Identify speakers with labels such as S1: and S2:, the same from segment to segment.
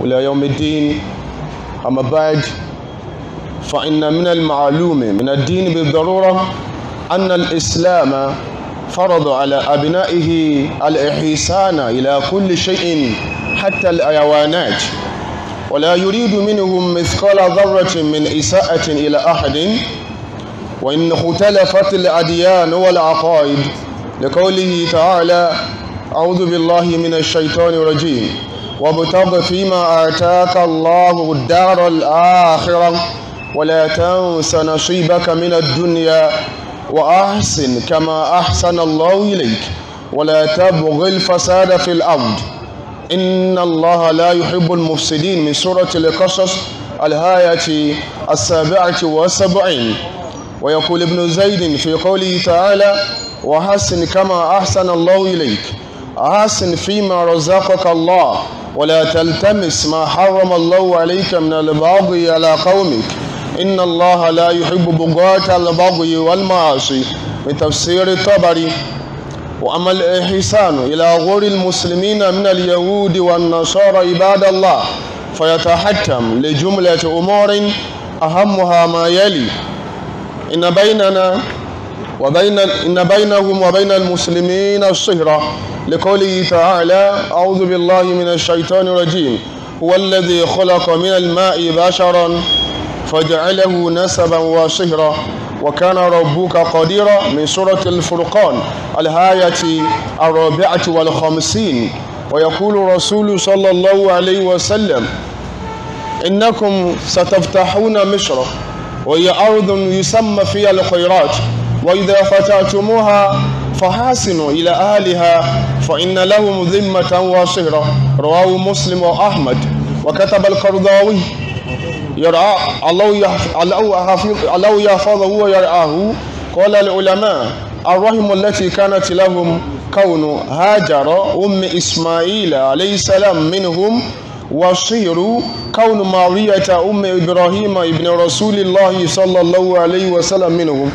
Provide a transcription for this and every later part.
S1: إلى يوم الدين أما بعد فإن من المعلوم من الدين بالضرورة أن الإسلام فرض على أبنائه الإحسان إلى كل شيء حتى الحيوانات ولا يريد منهم مثقال ذرة من إساءة إلى أحد وإن اختلفت الأديان والعقائد لقوله تعالى أعوذ بالله من الشيطان الرجيم وابتغ فيما آتاك الله الدار الآخرة ولا تنس نصيبك من الدنيا وأحسن كما أحسن الله إليك ولا تبغ الفساد في الأرض إن الله لا يحب المفسدين من سورة القصص الآية السابعة والسبعين ويقول ابن زيد في قوله تعالى وحسن كما أحسن الله إليك أحسن فيما رزقك الله ولا تلتمس ما حرم الله عليك من البغي على قومك إن الله لا يحب بغاة البغي والمعاصي من تفسير الطبري وأما الإحسان إلى غير المسلمين من اليهود والنصارى عباد الله فيتحتم لجملة أمور أهمها ما يلي إن بيننا وبين إن بينهم وبين المسلمين الصهرة لقوله تعالى أعوذ بالله من الشيطان الرجيم هو الذي خلق من الماء بشرا فجعله نسبا وصهرا وكان ربك قديرا من سورة الفرقان الآية الرابعة والخمسين ويقول رسول صلى الله عليه وسلم إنكم ستفتحون مصر وهي أرض يسمى فيها الخيرات وإذا فتحتموها فحاسنوا إلى أهلها فإن لهم ذمة وصهرة رواه مسلم وأحمد وكتب القرضاوي يرعى الله يحفظه ويرعاه قال العلماء الرحم التي كانت لهم كون هاجر أم إسماعيل عليه السلام منهم وصير كون مارية أم إبراهيم ابن رسول الله صلى الله عليه وسلم منهم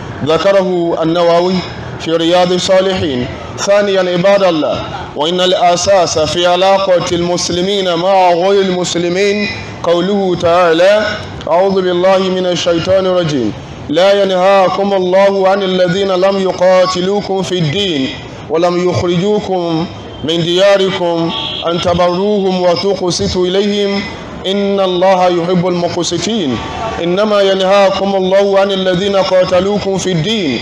S1: ذكره النووي في رياض الصالحين ثانيا عباد الله وإن الأساس في علاقة المسلمين مع غير المسلمين قوله تعالى أعوذ بالله من الشيطان الرجيم لا ينهاكم الله عن الذين لم يقاتلوكم في الدين ولم يخرجوكم من دياركم أن تبروهم وتقسطوا إليهم إن الله يحب المقسطين إنما ينهاكم الله عن الذين قاتلوكم في الدين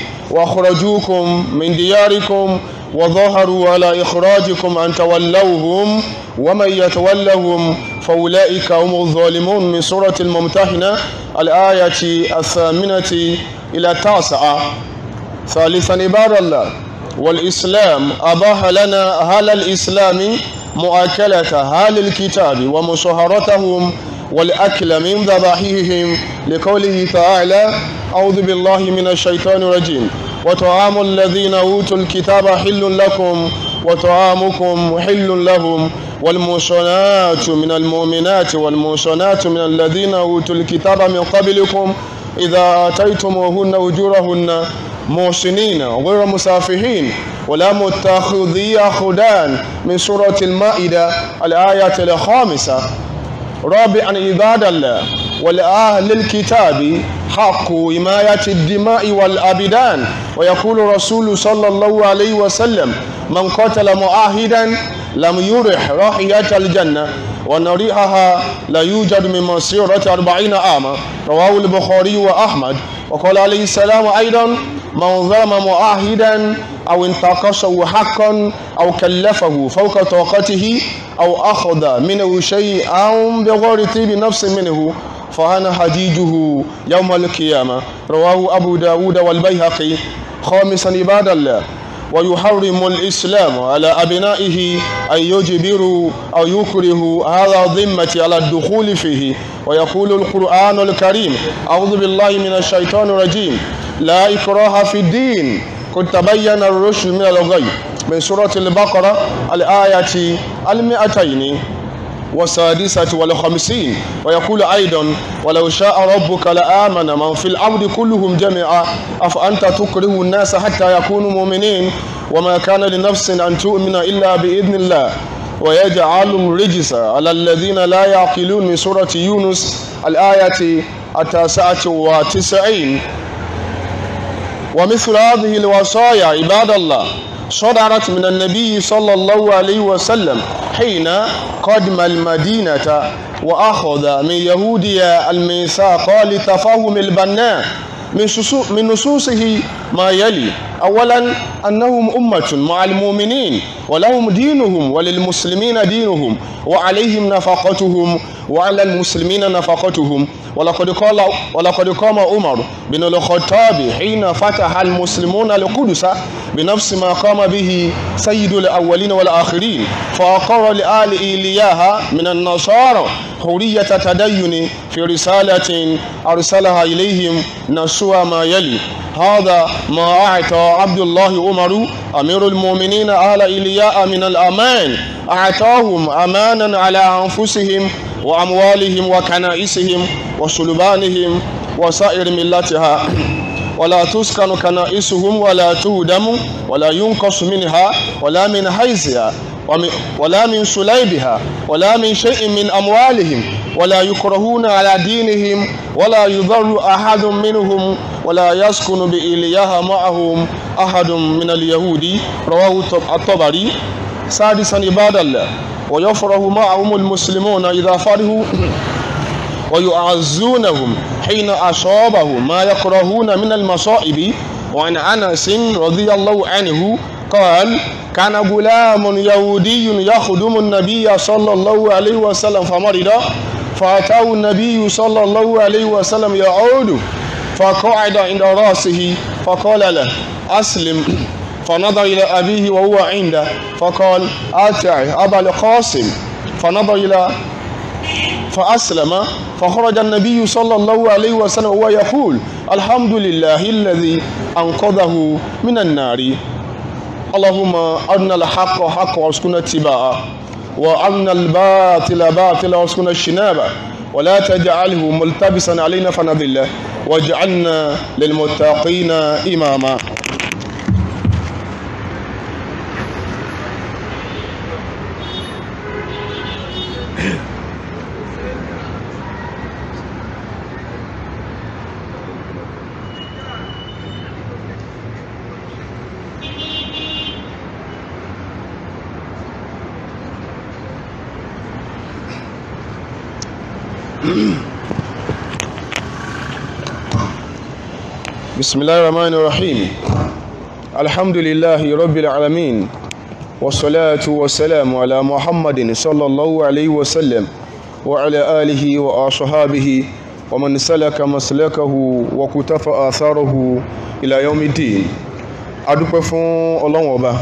S1: وأخرجوكم من دياركم وظهروا على إخراجكم أن تولوهم ومن يتولهم فأولئك هم الظالمون من سورة الممتحنة الآية الثامنة إلى التاسعة ثالثا عباد الله والإسلام أباح لنا أهل الإسلام مؤاكلة أهل الكتاب ومصهرتهم والأكل من ذبائحهم لقوله تعالى أعوذ بالله من الشيطان الرجيم وطعام الذين أوتوا الكتاب حل لكم وطعامكم حل لهم والمحصنات من المؤمنات والمحصنات من الذين أوتوا الكتاب من قبلكم إذا آتيتموهن أجورهن محسنين غير مسافحين ولا متخذي أخدان من سورة المائدة الآية الخامسة رابعا عباد الله ولأهل الكتاب حق حماية الدماء والأبدان ويقول رسول صلى الله عليه وسلم من قتل معاهدا لم يرح راحية الجنة وأن ريحها لا يوجد من مسيرة أربعين عاما رواه البخاري وأحمد وقال عليه السلام أيضا من ظلم معاهدا أو انتقصه حقا أو كلفه فوق طاقته أو أخذ منه شيئا بغير طيب نفس منه فأنا حجيجه يوم القيامة رواه أبو داود والبيهقي خامسا عباد الله ويحرم الإسلام على أبنائه أن يجبروا أو يكرهوا هذا ذمة على الدخول فيه ويقول القرآن الكريم أعوذ بالله من الشيطان الرجيم لا إكراه في الدين قد تبين الرشد من الغي من سورة البقرة الآية المئتين والسادسة والخمسين ويقول أيضا ولو شاء ربك لآمن من في الأرض كلهم جميعا أفأنت تكره الناس حتى يكونوا مؤمنين وما كان لنفس أن تؤمن إلا بإذن الله ويجعل الرجس على الذين لا يعقلون من سورة يونس الآية التاسعة وتسعين ومثل هذه الوصايا عباد الله صدرت من النبي صلى الله عليه وسلم حين قدم المدينة وأخذ من يهوديا الميثاق لتفاهم البناء من, من نصوصه ما يلي أولا أنهم أمة مع المؤمنين ولهم دينهم وللمسلمين دينهم وعليهم نفقتهم وعلى المسلمين نفقتهم ولقد قال ولقد قام عمر بن الخطاب حين فتح المسلمون القدس بنفس ما قام به سيد الأولين والآخرين فأقر لآل إيلياها من النصارى حرية تدين في رسالة أرسلها إليهم نسوا ما يلي هذا ما أعطى عبد الله عمر أمير المؤمنين آل إلياء من الأمان أعطاهم أمانا على أنفسهم وأموالهم وكنائسهم وسلبانهم وسائر ملتها ولا تسكن كنائسهم ولا تهدم ولا ينقص منها ولا من حيزها ولا من سليبها ولا من شيء من أموالهم ولا يكرهون على دينهم ولا يضر أحد منهم ولا يسكن بإليها معهم أحد من اليهود رواه الطبري سادسا عباد الله ويفرح معهم المسلمون إذا فرحوا ويعزونهم حين أصابهم ما يكرهون من المصائب وعن أنس رضي الله عنه قال كان غلام يهودي يخدم النبي صلى الله عليه وسلم فمرض فأتاه النبي صلى الله عليه وسلم يعود فقعد عند رأسه فقال له أسلم فنظر إلى أبيه وهو عنده فقال أتع أبا القاسم فنظر إلى فأسلم فخرج النبي صلى الله عليه وسلم وهو يقول الحمد لله الذي أنقذه من النار اللهم أرنا الحق حق وارزقنا اتباعه وأرنا الباطل باطلا وارزقنا اجتنابه ولا تجعله ملتبسا علينا فنضله واجعلنا للمتقين إماما بسم الله الرحمن الرحيم الحمد لله رب العالمين والصلاة والسلام على محمد صلى الله عليه وسلم وعلى آله وأصحابه ومن سلك مسلكه وكتف آثاره إلى يوم الدين adúpẹ́ fún ọlọ́run ọba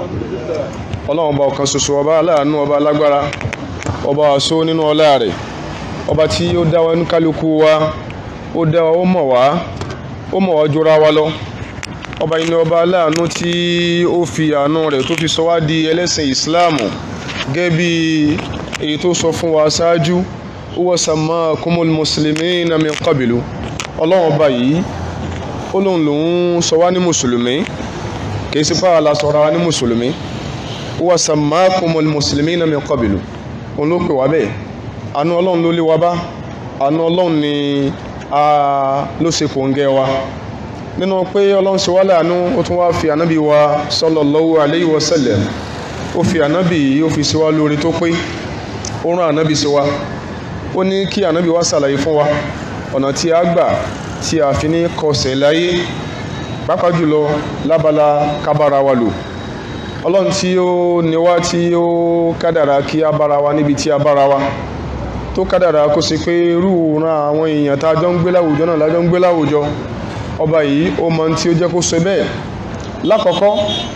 S1: ọlọ́run ọba ọ̀kan ṣoṣo ọba aláàánú ọba alágbára ọba àṣọ nínú ọlá rẹ̀ ọba tí ó dá wa ní kálukú wa ó dá wa ó mọ̀ wá ó mọ̀ wá jura wa lọ ọba yìí ni ọba aláàánú tí ó fi àánú rẹ̀ tó fi sọ wá di ẹlẹ́sìn ìsìláàmù gẹ́gẹ́ bí èyí tó sọ fún wa ṣáájú huwa sammakumul muslimina min qablu ọlọ́run ọba yìí ó lóun lòun sọ wá ní mùsùlùmí kìí sí pààlà la sọ̀rọ̀ wa ní mùsùlùmí huwa sammakumul muslimina min qablu òun ló pè wá bẹ́ẹ̀ àánú ọlọ́run ló lé wa bá àánú ọlọ́run ni a ló ṣe kòǹgẹ́ wa nínú pé ọlọ́run ṣe wá láàánú ó tún wá fi ànábì wa sallallahu alayhi wa sallam ó fi ànábì yìí ó fi ṣe wá lórí tó pé ó rán ànábì sí wa ó ní kí ànábì wa ṣàlàyé fún wa ọ̀nà tí a gbà tí a fi ní kọsẹ̀ láyé pàápàá jùlọ lábala kábára wa lò ọlọ́run tí ó ní wá tí ó kádàrá kí a bára wa níbi tí a bára wa tó kádàrá kó sì pé irú ran àwọn èèyàn tá a jọ ń gbé láwùjọ náà lájọ ń gbé láwùjọ ọba yìí ó mọ tí ó jẹ́ kó ṣe bẹ́ẹ̀ lákọ̀ọ́kọ́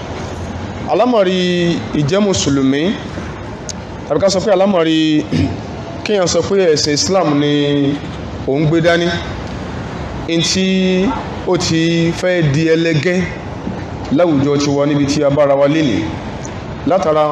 S1: alámọ̀rí ìjẹ́ mùsùlùmí tàbí ká sọ pé alámọ̀rí kéèyàn sọ pé ẹ̀sìn Islam ni òun gbé dání in tí ó ti fẹ́ di ẹlẹ́gẹ́ láwùjọ ti wọ níbi tí a bára wa lénìí látara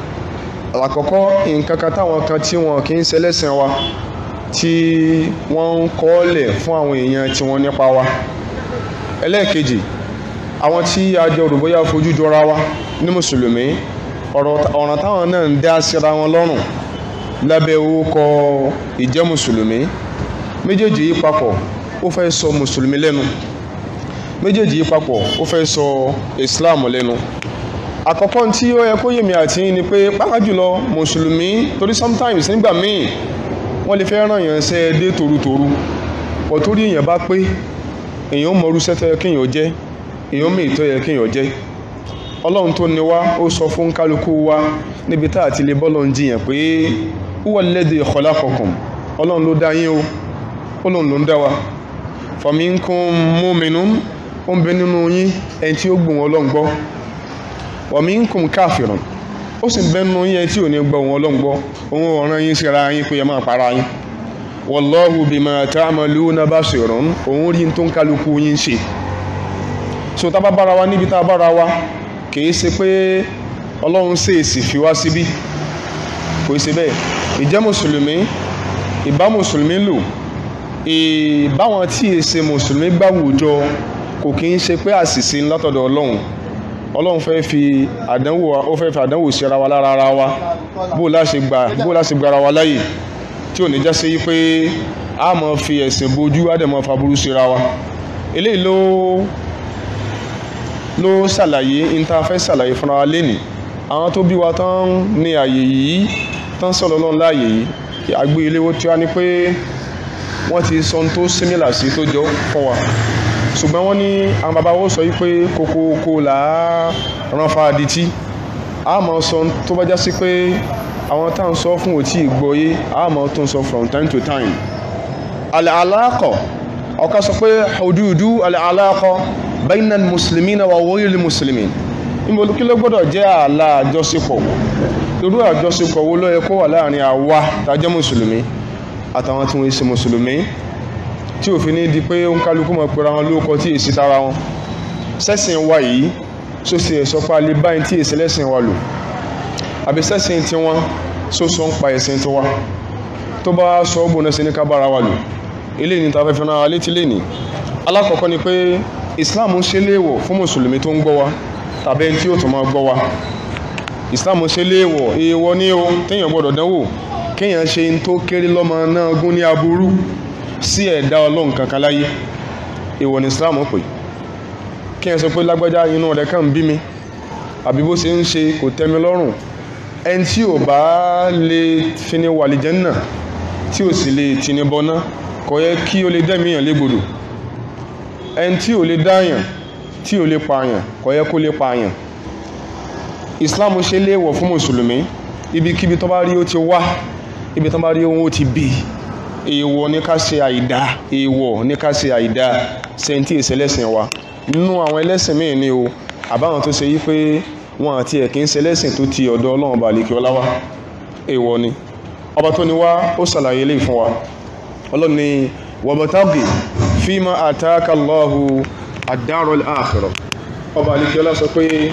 S1: àkọ́kọ́ nǹkan kan táwọn kan tí wọn kì í ṣẹlẹ́sìn wa tí wọ́n ń kọ́ọ̀lẹ̀ fún àwọn èèyàn tí wọ́n nípa wa ẹlẹ́ẹ̀kejì àwọn tí a jọ rò bóyá fojú jọra wa ní mùsùlùmí ọ̀ràn táwọn náà ń dá síra wọn lọ́rùn lábẹ́ orúkọ ìjẹ́ mùsùlùmí méjèèjì yìí papọ̀ ó fẹ́ sọ mùsùlùmí lẹ́nu méjèèjì yìí papọ̀ ó fẹ́ sọ islam lẹ́nu àkọ́kọ́ tí ó yẹ kó yèmí àti ni pé pàápàá jùlọ mùsùlùmí torí sometimes nígbà míì wọ́n lè fẹ́ ràn yàn ṣe dé torutoru pọ̀ torí èèyàn bá pé èèyàn mọ̀rú sẹ́tẹ̀ kéèyàn jẹ́ èèyàn mí ìtọ́ yẹ kéèyàn jẹ́ ọlọ́run tó ní wá ó sọ fún kálukú wa níbi tá àti lè bọ́lọ̀ ń jiyàn pé huwa alladhi khalaqakum ọlọ́run ló dá yín o ọlọ́run ló ń dá wa faminkum mu'minun ó ń bẹ nínú yín ẹni tí ó gbùn ọlọ́run gbọ́ wa minkum kafirun ó sì ń bẹ nínú yín ẹni tí ò ní gbọ́ òun ọlọ́run gbọ́ òun ọ̀ràn yín síra yín pé ẹ máa para yín wallahu bima ta'maluna basirun òun rí tó ń kálukú yín ṣe so tá bá bára wa níbi tá a bára wa kìí ṣe pé ọlọ́run ṣèèsì fi wá síbí kò ṣe bẹ́ẹ̀ ìjẹ́ mùsùlùmí ìbá mùsùlùmí lò ìbáwọn tí è ṣe mùsùlùmí gbàwùjọ kò kí ń ṣe pé àṣìṣe látọ̀dọ̀ ọlọ́run ọlọ́run fẹ́ fi àdánwò ó fẹ́ fi àdánwò sí ara wa lára ara wa bó láṣe gbà bó láṣe gba ara wa láyè tí ò ní já sí pé a máa fi ẹ̀sìn bojú á dẹ̀ máa fa burú sí ara wa eléyìí ló ló ṣàlàyé intafẹ́ ṣàlàyé fúnra wa lẹ́nì àwọn tó bí wa tán ní àyè yìí tán sọ̀rọ̀ lọ́n láàyè yìí àgbé iléwó tí wá ní pé wọ́n ti sọ tó símílà sí tó jọ fún wa ṣùgbọ́n wọ́n ní àwọn bàbá wo sọ wípé kókókó là á rán fa adití a mọ̀ sọ tó bá já sí pé àwọn tá à ń sọ fún òtí ìgbọ́yé a mọ̀ tó ń sọ from time to time al-alaqa ọ̀ká sọ pé hududu al-alaqa bayna al-muslimina wa ghayri al-muslimin níbo kí ló gbọ́dọ̀ jẹ́ ààlà àjọṣepọ̀ irú àjọṣepọ̀ wo ló yẹ kó wà láàrin àwa tá jẹ́ mùsùlùmí àtàwọn tí wọ́n ṣe mùsùlùmí tí òfin ní di pé ó ń kálukú mọ̀ pé ra wọn lóòkọ tí èsì tara wọn sẹ́sìn wa yìí só sì ẹ̀sọ́ pa lè báyìí tí èsì lẹ́sìn wa lò àbí sẹ́sìn tí wọ́n só sọ ń pa ẹ̀sìn tiwa tó bá sọ ọ́ bùnà sí ní ká bára wa lò eléyìí ní ta fẹ́ fi ran alé tí lè ní alákọ̀ọ́kọ́ ni pé Islam ń ṣe léèwọ̀ fún mùsùlùmí tó ń gbọ́ wa tàbí ẹni tí ó tún máa gbọ́ wa Islam ṣe léèwọ̀ èèwọ̀ ní o téèyàn gbọ́dọ̀ dánwò kéèyàn ṣe ń tó kéré lọ́mọ náà gún ní aburú sí ẹ̀dá ọlọ́run kankan láyé èèwọ̀ ní Islam pè kéèyàn sọ pé lágbájá inú rẹ̀ kàn ń bí mi àbí bó ṣe ń ṣe kò tẹ́ mi lọ́rùn ẹni tí ò bá lè fini wà àlìjánnà tí ò sì lè tini bọná kò yẹ kí ó lè dẹ́mìíyàn légbodò ẹni tí ò lè dáyàn tí ò lè pààyàn kò yẹ kó lè pààyàn Islam ṣe léèwọ̀ fún mùsùlùmí ibikíbi tó bá rí ó ti wá ibi tó bá rí ohun ó ti bí èèwọ̀ ní ká ṣe àìdá èèwọ̀ ní ká ṣe àìdá sẹ́ńtì ìṣẹlẹ́sìn wa nínú àwọn ẹlẹ́sìn míì ni o àbáwọn tó ṣe yí pé wọn àti ẹ̀kí ń ṣẹlẹ́sìn tó ti ọ̀dọ̀ ọlọ́run bá lékè ọlá wá èèwọ̀ ni ọba tó ní wá ó ṣàlàyé lè fún wa ọlọ́run ni wabtaghi fima ataka Allahu ad-darul akhirah ọba lékè ọlá sọ pé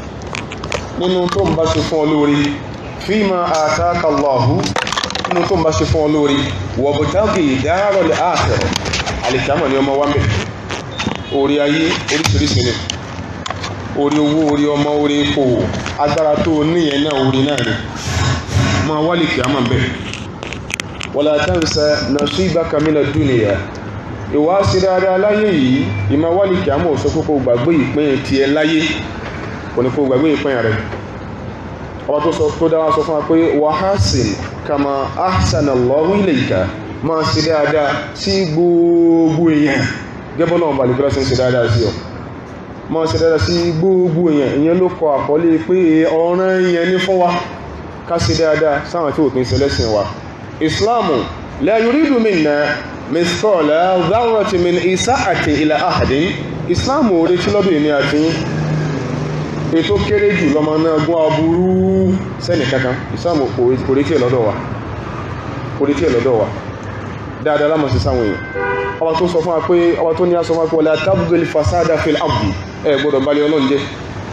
S1: nínú tó ń bá ṣe fún ọ lórí fima ataka Allahu nínú tó ń bá ṣe fún ọ lórí wabtaghi darul akhirah àlìkámọ̀ ni ọmọ wa mẹ́ orí ayé oríṣiríṣi ni orí owó orí ọmọ orí ipò agbára tó níyẹn náà orí náà ni máa wálé kìá máa bẹ̀ wala tansa nasibaka mina dunya ìwà sí dáadáa láyé yìí ìmọ̀ wálé kìá mọ̀ sọ kókó gbàgbé ìpín tiẹ̀ láyé kò ní kó gbàgbé ìpín rẹ̀ ọba tó sọ tó dáwà sọ fún wa pé wa hasin kama ahsana Allahu ilayka máa sí dáadáa sí gbogbo èèyàn gẹ́bọ́n náà balẹ̀ kílásí ń ṣe dáadáa sí ọ ma ṣe dáadáa sí gbogbo èèyàn ìyẹn ló kọ àkọlé pé ọ̀ràn èèyàn ní fún wa ká ṣe dáadáa sáwọn tí ò kí ń ṣe lẹ́sìn wa islamu la yuridu minna mithqala dharratin min isa'ati ila ahadin islamu ò retí lọ́dún ìní àti ètò kéré jù lọ́mọ náà gún aburú sẹ́nì kankan islamu kò retí ẹ̀ lọ́dọ̀ wa kò retí ẹ̀ lọ́dọ̀ wa dáadáa lámọ̀ sí sáwọn èèyàn ọba tó sọ fún wa pé ọba tó ní aṣọ fún wa pé wala tabghil fasada fil ardi ẹ gbọ́dọ̀ balẹ̀ ọlọ́run jẹ́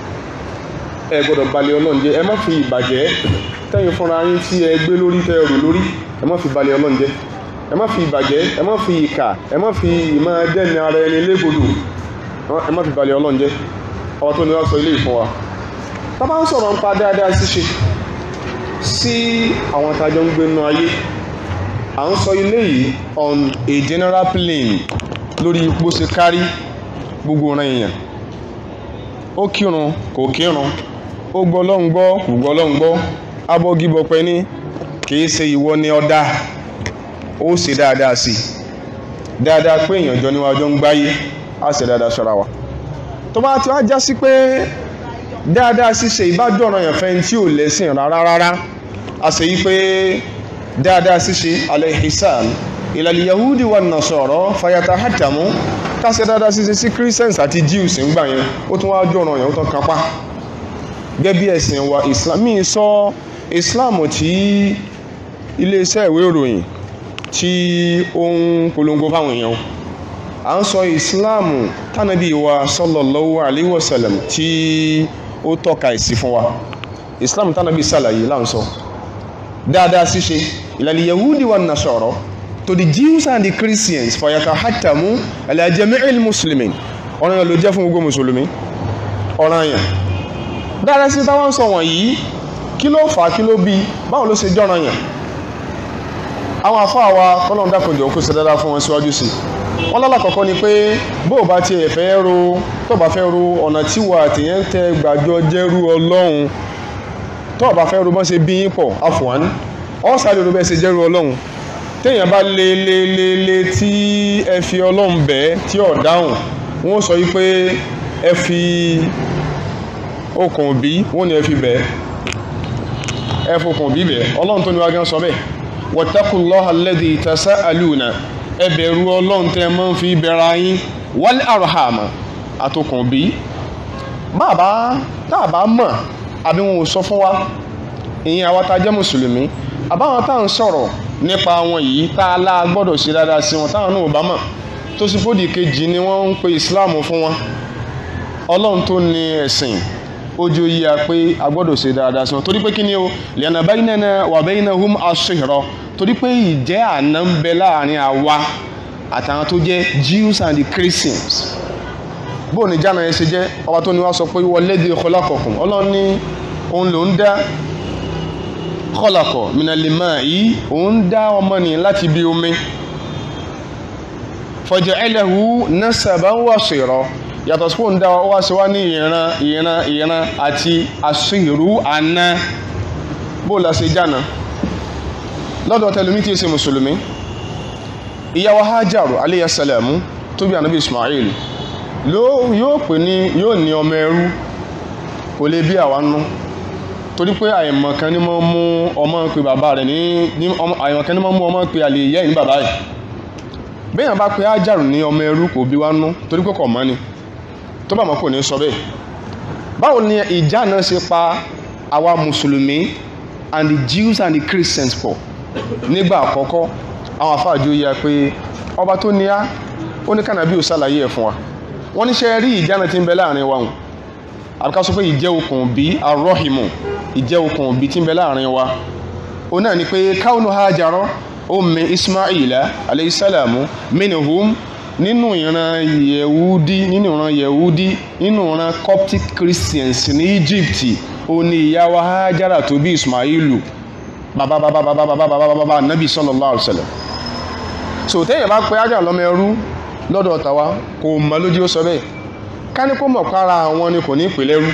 S1: ẹ gbọ́dọ̀ balẹ̀ ọlọ́run jẹ́ ẹ má fi ìbàjẹ́ tẹ́yìn fúnra yín tí ẹ gbé lórí tẹ́ rò lórí ẹ má fi balẹ̀ ọlọ́run jẹ́ ẹ má fi ìbàjẹ́ ẹ má fi ìkà ẹ má fi ìmọ̀ dẹ́ni ara ẹni légbodò ẹ má fi balẹ̀ ọlọ́run jẹ́ ọba tó ní wá sọ ilé ìfún wa tá bá ń sọ̀rọ̀ nípa dáadáa ṣíṣe sí àwọn tájọ ń gbé nínú ayé à ń sọ ilé yìí on a general plane lórí bó ṣe kárí gbogbo ọ̀ràn èèyàn ó kírun kò kírun ó gbọ́ lọ́hùn gbọ́ kò gbọ́ lọ́hùn gbọ́ abọ́gibọ̀pẹ́ ní kìí ṣe ìwọ ni ọ̀dà ó ṣe dáadáa sí i dáadáa pé èèyàn jọ níwájú ń gbáyé á ṣe dáadáa ṣọ́ra wa tó bá ti wá já sí pé dáadáa ṣíṣe ìbádọ́ràn yẹn fẹ́ tí ò lẹ́sìn rárá rárá a sì yí pé dáadáa ṣíṣe alaihisan ìlàlì yahudi wa nasọ̀rọ̀ fayata hatamu káṣẹ dáadáa ṣíṣe sí christians àti jews ń gbà yẹn ó tún wáá jọ̀ràn yẹn ó tán kápá gẹ́gẹ́ bí ẹ̀sìn wa islam mi sọ islam tí iléeṣẹ́ ìwé ìròyìn tí ó ń polongo fáwọn èèyàn à ń sọ islam tánàbí wa sallallahu alaihi wasallam tí ó tọ́ka ìsí fún wa islam tánàbí sàlàyé là ń sọ dáadáa ṣíṣe ìlàlẹ̀ yahudi wa nasọ̀rọ̀ to the jews and the christians fayata hatamu ala jami'il muslimin ọ̀ràn yẹn ló jẹ́ fún gbogbo mùsùlùmí ọ̀ràn yẹn dáadáa sí táwọn sọ wọ̀nyí kí ló fà á kí ló bí báwo ló ṣe jọ́ràn yẹn àwọn àfáà wa kọ́lọ́n dákọ̀jọ́ kó ṣe dáadáa fún wọn síwájú sí wọ́n lálàkọ̀ọ́kọ́ ni pé bó o bá tiẹ̀ fẹ́ ro tó o bá fẹ́ ro ọ̀nà tí wà tìyẹn tẹ gbàjọ jẹ́rú ọlọ́run tó o bá fẹ́ ro bọ́n ṣe bí yín pọ̀ àfọ̀wán ọ̀ sáré ro bẹ́ẹ̀ ṣe jẹ́rú ọlọ́run téèyàn bá lé lé lé lé tí ẹ fi ọlọ́run bẹ́ẹ̀ tí ò dáhùn wọ́n sọ yí pé ẹ fi okùn bí wọ́n ní ẹ fi bẹ́ẹ̀ ẹ fokùn bí bẹ́ẹ̀ ọlọ́run tó ní wá gán sọ bẹ́ẹ̀ wattaqullaha alladhi tasa'aluna ẹ bẹ̀rù ọlọ́run tẹ́ mọ́ fi bẹ̀rẹ̀ ayín wal arhama àtòkùn bí bàbá tàbá mọ̀ àbí wọn ò sọ fún wa ìyẹn àwa tá jẹ́ mùsùlùmí àbáwọn tá à ń sọ̀rọ̀ nípa wọn yìí tá a lá gbọ́dọ̀ ṣe dáadáa sí wọn táwọn náà ò bá mọ̀ tó sì fòdì kejì ni wọ́n ń pe ìsìláàmù fún wọn ọlọ́run tó ní ẹ̀sìn ojú yí a pé a gbọ́dọ̀ ṣe dáadáa sí wọn torí pé kí ni o lẹ́nà baynana wa baynahum ash-shihra torí pé ìjẹ́ àná ń bẹ láàrin àwa àtàwọn tó jẹ́ Jews and the Christians bó ní jáná yẹn ṣe jẹ́ ọba tó ní wá sọ pé walladhi khalaqakum ọlọ́run ní òun ló ń dá khalaqa minal ma'i òun dá ọmọnìyàn láti bí omi faja'alahu nasaban wa sihra yàtọ̀ sí fóun dá wa wá sí wá ní ìran ìran ìran àti àṣírù àná bó la ṣe jáná lọ́dọ̀ tẹlumi tí í ṣe mùsùlùmí ìyàwó hajaru aleyhi salamu tó bí anabi ismail yóò pè ní yóò ní ọmọ ẹrú kò lè bí àwa nú torí pé àìmọ̀kan ní mọ́ mú ọmọ pé bàbá rẹ̀ ní àìmọ̀kan ní mọ́ mú ọmọ pé àlè yẹ́ ní bàbá rẹ̀ béèyàn bá pe hajaru ní ọmọ ẹrú kò bí wá nú torí pé kò mọ́ ni tó bá mọ̀ kò ní sọ bẹ́ẹ̀ báwo ni ìjà náà ṣe pa àwa mùsùlùmí and the Jews and the Christians pọ̀ nígbà àkọ́kọ́ àwọn àfáàjò yẹ pé ọba tó ní á ó ní kànábí ò ṣàlàyé ẹ̀ fún wa wọ́n níṣẹ́ rí ìjà náà ti ń bẹ láàrin wa hùn àbíká sọ pé ìjẹ́ okùn bí arọ́hìmù ìjẹ́ okùn bí ti ń bẹ láàrin wa ó náà ni pé káwọn Hajara ummi Ismaila aleyhisalamu minhum nínú ìran yẹ̀wúdí nínú ìran yẹ̀wúdí nínú ìran Coptic Christians ní Egypt ó ní ìyá wa Hajara tó bí Ismailu bàbá bàbá bàbá bàbá bàbá bàbá nabi sallallahu alaihi wasallam so téèyàn bá pe Hajara lọ́mọ ẹrú lọ́dọ̀ tàwa kò mọ lójú ó sọ bẹ́ẹ̀ ká ní kó mọ̀ para àwọn ni kò ní pè lẹ́rú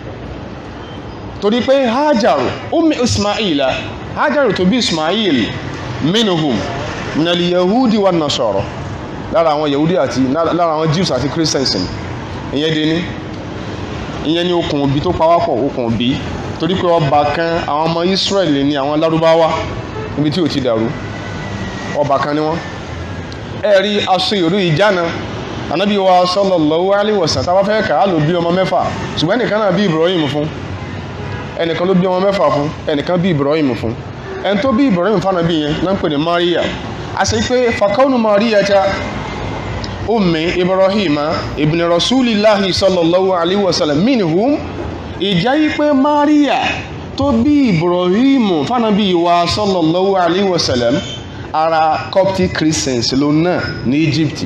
S1: torí pé Hajaru ummi Ismaila Hajaru tó bí Ismail minhum minal yahudi wa nasara lára àwọn yahudi àti lára àwọn jews àti christians ni ìyẹn dé ní ìyẹn ní okùn òbí tó pawápọ̀ okùn òbí torí pé ọba kan àwọn ọmọ israel ní àwọn lárúbáwá níbi tí ò ti dàrú ọba kan ni wọ́n ẹ rí aṣọ ìrú ìjánu anabi wa sallallahu alaihi wasallam táwa fẹ́ kà á lò bí ọmọ mẹ́fà ṣùgbọ́n ẹnìkan náà bí ibrahim fún ẹnìkan ló bí ọmọ mẹ́fà fún ẹnìkan bí ibrahim fún ẹni tó bí ibrahim fún anabi yẹn náà ń pè ní maria àṣẹ pé fakọ́nù maria ta ummi ibrahima ibn rasulillahi sallallahu alaihi wasallam minhum ìjà yí pé maria tó bí ibrahim fanabi wa sallallahu alaihi wasallam ara coptic christians ló náà ní egypt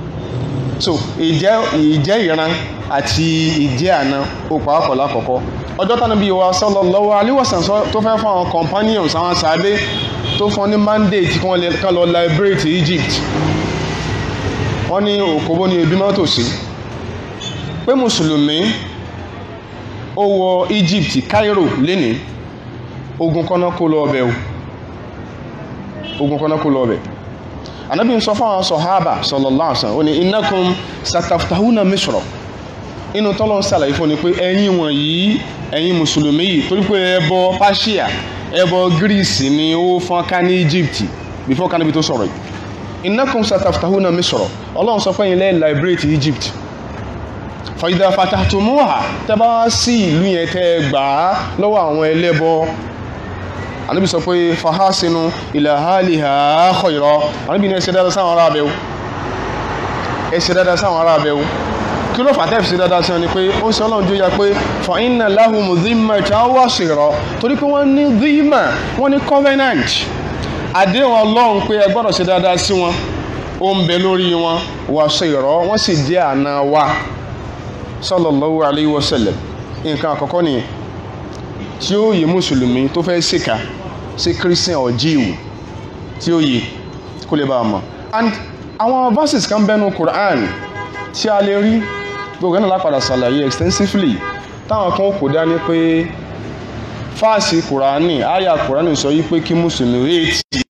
S1: so ìjẹ́ ìjẹ́ ìran àti ìjẹ́ àna ó pàápọ̀ lákọ̀ọ́kọ́ ọjọ́ tánà bíi wa sallallahu alaihi wasallam tó fẹ́ fún àwọn companions àwọn sàádé tó fún ní mandate kí wọ́n lè kán lọ liberate Egypt wọ́n ní òkòbó ní ebi mọ́tò sí pé mùsùlùmí ó wọ Egypt Cairo lénìí ogun kọ́nà kó lọ ọbẹ̀ o ogun kọ́nà kó lọ ọbẹ̀ anabi ń sọ fún àwọn sọ̀hábà sallallahu alaihi wasallam ó ní innakum sataftahuna Misra inú tọ́lọ́ ń sàlàyé fún ni pé ẹ̀yin wọ̀nyí ẹ̀yin mùsùlùmí yìí torí pé ẹbọ Persia ẹbọ Greece ni ó fọ́n ká ní Egypt before kanabi tó sọ̀rọ̀ yìí innakum sataftahuna Misra ọlọ́run sọ pé ẹ̀yin lẹ́ẹ̀ liberate Egypt fa idha fatahtumuha tẹ́ bá sí ìlú yẹn tẹ́ gbà á lọ́wọ́ àwọn ẹlẹ́bọ anabi sọ pé fahasinu ila haliha khayra anabi ní ẹ ṣe dáadáa sáwọn ará abẹ́wò ẹ ṣe dáadáa sáwọn ará abẹ́wò kí ló fàtẹ́ fi ṣe dáadáa sí wọn ni pé ó ń sọ ọlọ́run jó ya pé fa inna lahum dhimmatan wasira torí pé wọ́n ní dhimma wọ́n ní covenant àdéhùn ọlọ́run pé ẹ gbọ́dọ̀ ṣe dáadáa sí wọn ó ń bẹ lórí wọn wasira wọ́n sì jẹ́ àna wa sallallahu alayhi wa sallam nǹkan àkọ́kọ́ nìyẹn tí ó yẹ mùsùlùmí tó fẹ́ ṣèkà sí christian or jew tí ó yẹ kó lè bá a mọ̀ and àwọn verses kan bẹ́nu Quran tí a lè rí gbogbo ẹ̀ náà lápadà ṣàlàyé extensively táwọn kan kò dání pé fáàsì Kùránì àyà Kùránì sọ yí pé kí mùsùlùmí rétí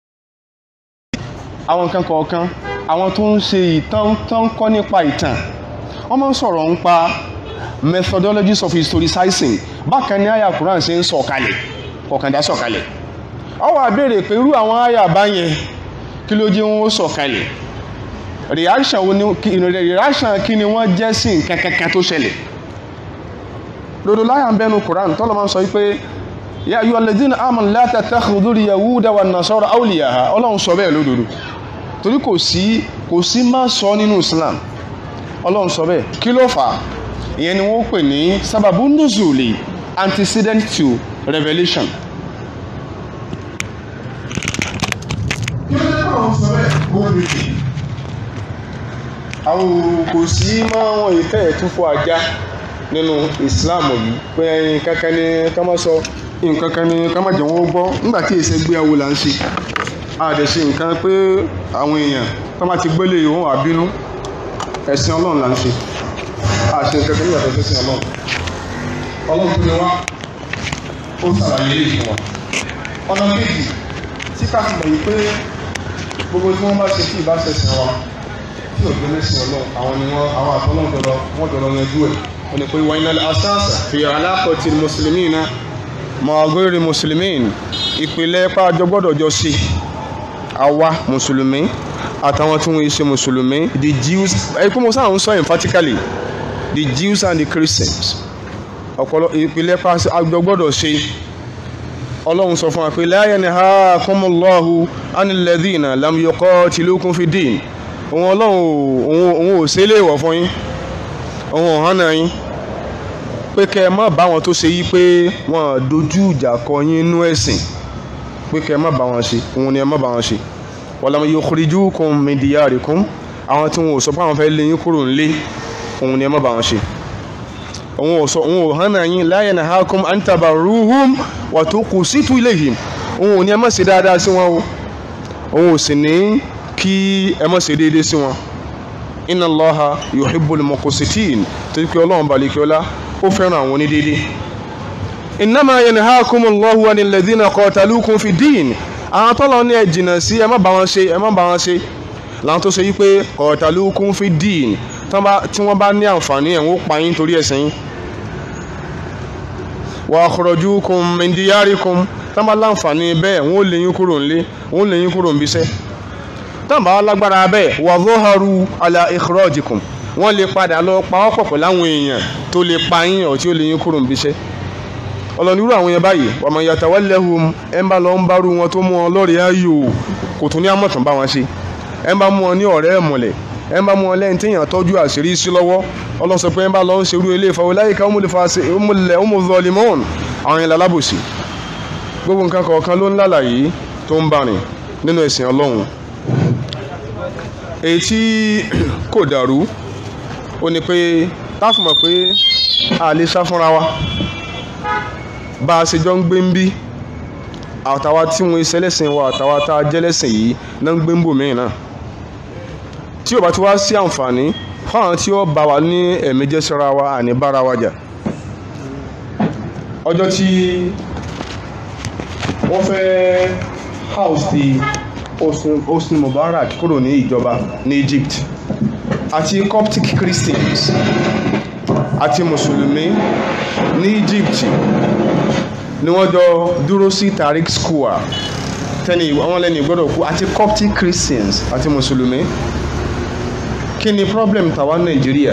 S1: àwọn nǹkan kọ̀ọ̀kan àwọn tó ń ṣe ìtàn tó ń kọ́ nípa ìtàn wọ́n máa ń sọ̀rọ̀ nípa methodologies of historicizing bákan ní àyà Quran ṣe ń sọ̀kalẹ̀ kọ̀kàndá sọ̀kalẹ̀ ó wá béèrè pé irú àwọn àyà báyẹn kí ló jẹ́ wọn ó sọ̀kalẹ̀ reaction wo ni reaction kí ni wọ́n jẹ́ sí nǹkan kankan tó ṣẹlẹ̀ dodo láyà ń bẹnu Quran tọ́lọ́ máa ń sọ pé ya ayyuhal ladhina amanu la tattakhidhu al-yahuda wan-nasara awliya'a ọlọ́run sọ bẹ́ẹ̀ lódodo torí kò sí kò sí má sọ nínú Islam ọlọ́run sọ bẹ́ẹ̀ kí ló fà á ìyẹn ni wọ́n pè ní sábàbù nuzuli antecedent to revelation. kí ló dé báwọn sọ bẹ́ẹ̀ kó o bèbè. àwọn kò sí máa wọn ìfẹ́ ẹ̀túnfọ́ ajá nínú Islam yìí pé ẹyin kankan ní ká má sọ nǹkan kan ní ká má jẹ́ wọ́n gbọ́ nígbà tí èsè gbéyàwó là ń ṣe àdẹ̀ṣe nǹkan pé àwọn èèyàn tó má ti gbélé ìwọ̀n àbínú ẹ̀sìn Ọlọ́run là ń ṣe àṣẹ ìkẹ́kẹ́ ní ìyàtọ̀ sí ọlọ́run ọlọ́run tó ní wá ó sàlàyé èyí fún wa ọ̀nà méjì tí ká fi mọ̀ yìí pé gbogbo tí wọ́n bá ṣe kí ìbáṣẹ̀sìn wa tí ò gbé lẹ́sìn ọlọ́run àwọn ni wọ́n àwọn àtọ́lọ́run dọ̀dọ̀ wọ́n dọ̀dọ̀ yanjú ẹ̀ wọ́n ní pé wọ́n iná asáàsà fi aláàkọ̀tì mùsùlùmí náà mọ̀ọ́gọ́rì mùsùlùmí ìpìlẹ̀ pàjọ gbọ́dọ̀ jọ sí àwa mùsùlùmí àtàwọn tí wọ́n ṣe mùsùlùmí the Jews ẹ̀kú mo sáà ń sọ emphatically the Jews and the Christians ọ̀pọ̀lọ ìpìlẹ̀ pàṣẹ àjọ gbọ́dọ̀ ṣe ọlọ́run sọ fún wa pé la yanhakumullahu anil ladhina lam yuqatilukum fi din òun ọlọ́run òun ò ṣe léèwọ̀ fún yín òun ò hánà yín pé kẹ́ ẹ má bá wọn tó ṣe yí pé wọ́n dojú ìjà kọ yín nú ẹ̀sìn pé kẹ́ ẹ má bá wọn ṣe òun ni ẹ má bá wọn ṣe walam yukhrijukum min diyarikum àwọn tí wọn ò sọ pé àwọn fẹ́ lé yín kúrò ńlé òun ni ẹ má bá wọn ṣe òun ò sọ òun ò hánà yín la yanhakum an tabarruhum wa tuqsitu ilayhim òun ò ní ẹ má ṣe dáadáa sí wọn o òun ò sì ní kí ẹ má ṣe déédéé sí wọn inna Allaha yuhibbul muqsitin torí pé ọlọ́run balẹ̀ kí ọlá ó fẹ́ràn àwọn onídéédéé innama yanhakumullahu anil ladhina qatalukum fi din àwọn tọ́lọ́ ní ẹ jìnnà sí ẹ má bá wọn ṣe ẹ má bá wọn ṣe làwọn tó ṣe yí pé qatalukum fi din tí wọ́n bá ní àǹfààní ẹ̀ wọ́n pa yín torí ẹ̀sìn yín wa akhrajukum min diyarikum tí wọ́n bá láǹfààní bẹ́ẹ̀ wọ́n lé yín kúrò ńlé wọ́n lé yín kúrò ńbíṣẹ́ tí wọ́n bá lágbára bẹ́ẹ̀ wa dhaharu ala ikhrajikum wọ́n lè padà lọ pa ọ́ pọ̀ pẹ̀lú àwọn èèyàn tó lè pa yín ọ̀ tí ó lé yín kúrò ńbíṣẹ́ ọlọ́nirú àwọn yẹn báyìí wa man yatawallahum ẹ̀ ń bá lọ ń bárú wọn tó mú wọn lọ́rẹ̀ẹ́ ayò kò tún ní àmọ̀tàn bá wọn ṣe ẹ̀ ń bá mú wọn ní ọ̀rẹ́ ẹ̀mọ̀lẹ̀ ẹ̀ ń bá mú wọn lẹ́yìn téèyàn tọ́jú àṣírí sí lọ́wọ́ ọlọ́run sọ pé ẹ̀ ń bá lọ ń ṣerú ilé ìfọwọ́ láyé ká ọmọ zọlímọ́ọ̀nù àwọn yẹn lálábòsí gbogbo nǹkan kọ̀ọ̀kan ló ń lálàyé tó ń bá rìn nínú ẹ̀sìn ọlọ́run èyí tí kò dàrú ó ní pé táàfù mọ̀ pé a lè sá fúnra wa bá a ṣe jọ ń gbé ń bí àtàwa tí wọn ṣe lẹ́sìn wa àtàwa tá a jẹ́ lẹ́sìn yìí náà ń gbé ń bò míì náà tí ò bá ti wá sí àǹfààní fáwọn tí ó bá wa ní ẹ̀mí jẹ́ síra wa àní bára wa jà ọjọ́ tí wọ́n fẹ́ house ti Hosni Mubarak kúrò ní ìjọba ní Egypt àti Coptic Christians àti mùsùlùmí ní Egypt ni wọ́n jọ dúró sí Tariq Square tẹ́ni àwọn lẹ́ni gbọ́dọ̀ kú àti Coptic Christians àti mùsùlùmí kí ni problem tàwa Nàìjíríà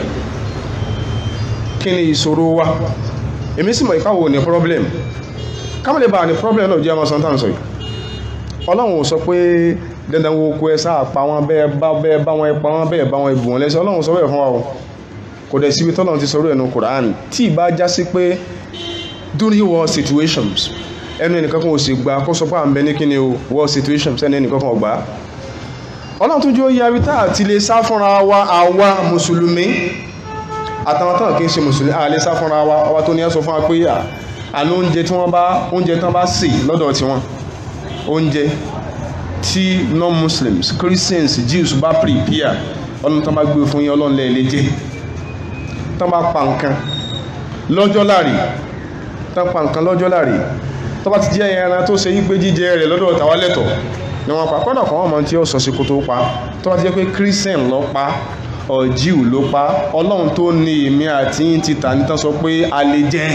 S1: kí ni ìṣòro wa èmi sì mọ̀ ìkáwò ní problem kámẹ́lẹ̀ bá ní problem náà jẹ́ ọmọ sọ́ntàn sọ yìí ọlọ́run ò sọ pé dandan wo kó ẹ sáà pa wọn bẹ́ẹ̀ bá bẹ́ẹ̀ bá wọn pa wọn bẹ́ẹ̀ bá wọn ibù wọn lẹ́sẹ̀ ọlọ́run sọ bẹ́ẹ̀ fún wa o kò dẹ̀ síbi tọ́lọ́run ti sọ̀rọ̀ ẹnu Quran tí ì bá já sí pé during war situations ẹnu ẹnìkan kan ò sì gbà kó sọ pé à ń bẹ ní kíni o war situations ẹnu ẹnìkan kan ò gbà ọlọ́run tó jẹ́ ó yẹ abítá àti lè sá fúnra wa àwa mùsùlùmí àtàwọn tán kì í ṣe mùsùlùmí àlè sá fúnra wa ọba tó ní ẹ sọ fún wa pé àná oúnjẹ tí wọ́n bá oúnjẹ tán bá sè lọ́dọ̀ tiwọn oúnjẹ tí non-muslims christians jews bá prepare ọlọ́run tán bá gbé fún yín ọlọ́run lẹ́ẹ̀lẹ́ jẹ́ tán bá pa nǹkan lọ́jọ́ láàrí tán pa nǹkan lọ́jọ́ láàrí tó bá ti jẹ́ ẹran tó ṣe yí pé jíjẹ rẹ̀ lọ́dọ̀ tàwa lẹ́tọ̀ ni wọ́n pa kọ́dà kan wọ́n mọ tí ó sọ sí kó tó pa tó bá ti jẹ́ pé christian ló pa ọ̀jíù ló pa ọlọ́run tó ní èmi àti yín ti tà nítàn sọ pé a lè jẹ́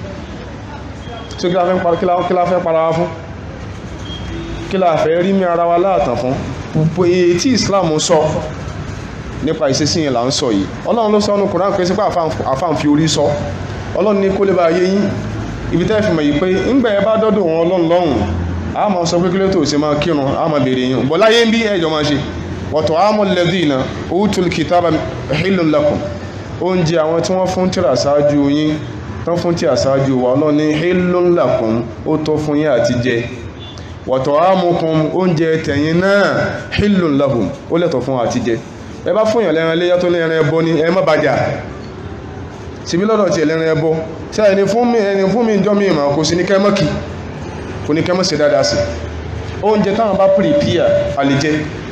S1: tí kí la fẹ́ para wa fún kí la fẹ́ rí mi ara wa láàtàn fún púpọ̀ èyí tí Islam sọ nípa ìṣesí yẹn là ń sọ yìí ọlọ́run ló sọ ọ́nù Kùrán pé sípò àfáàn fi orí sọ ọlọ́run ní kó lè bá yé yín ibi tẹ́ fi mọ̀ yìí pé ńgbà ẹ bá dọ́dọ̀ wọn ọlọ́run lọ́hùn a máa sọ pé kí ló tó ṣe máa kírun a máa béèrè yín bọ́ láyé ń bí ẹ̀jọ̀ máa ṣe wọ̀tọ̀ àmọ́ lẹ́dínà utul kitaba hillun lakum oúnjẹ àwọn tí wọ́n fún tírà ṣáájú yín tán fún tírà ṣáájú wa ọlọ́run ní hillun lakum ó tọ́ fún yín àti jẹ wọ̀tọ̀ àmọ́kùn oúnjẹ tẹ̀yìn náà hillun lahum ó lẹ́tọ̀ fún àti jẹ ẹ bá fún yàn lẹ́ran léyà tó lẹ́ran ẹbọ ni ẹ má bàjá síbí lọ́dọ̀ tí ẹlẹ́ran ẹbọ tí ẹni fún mi ẹni fún mi jọ mi ìmọ̀ kò sí ní kẹ́mọ́kì kò ní kẹ́mọ́ sí dáadáa sí oúnjẹ táwọn bá prepare a lè jẹ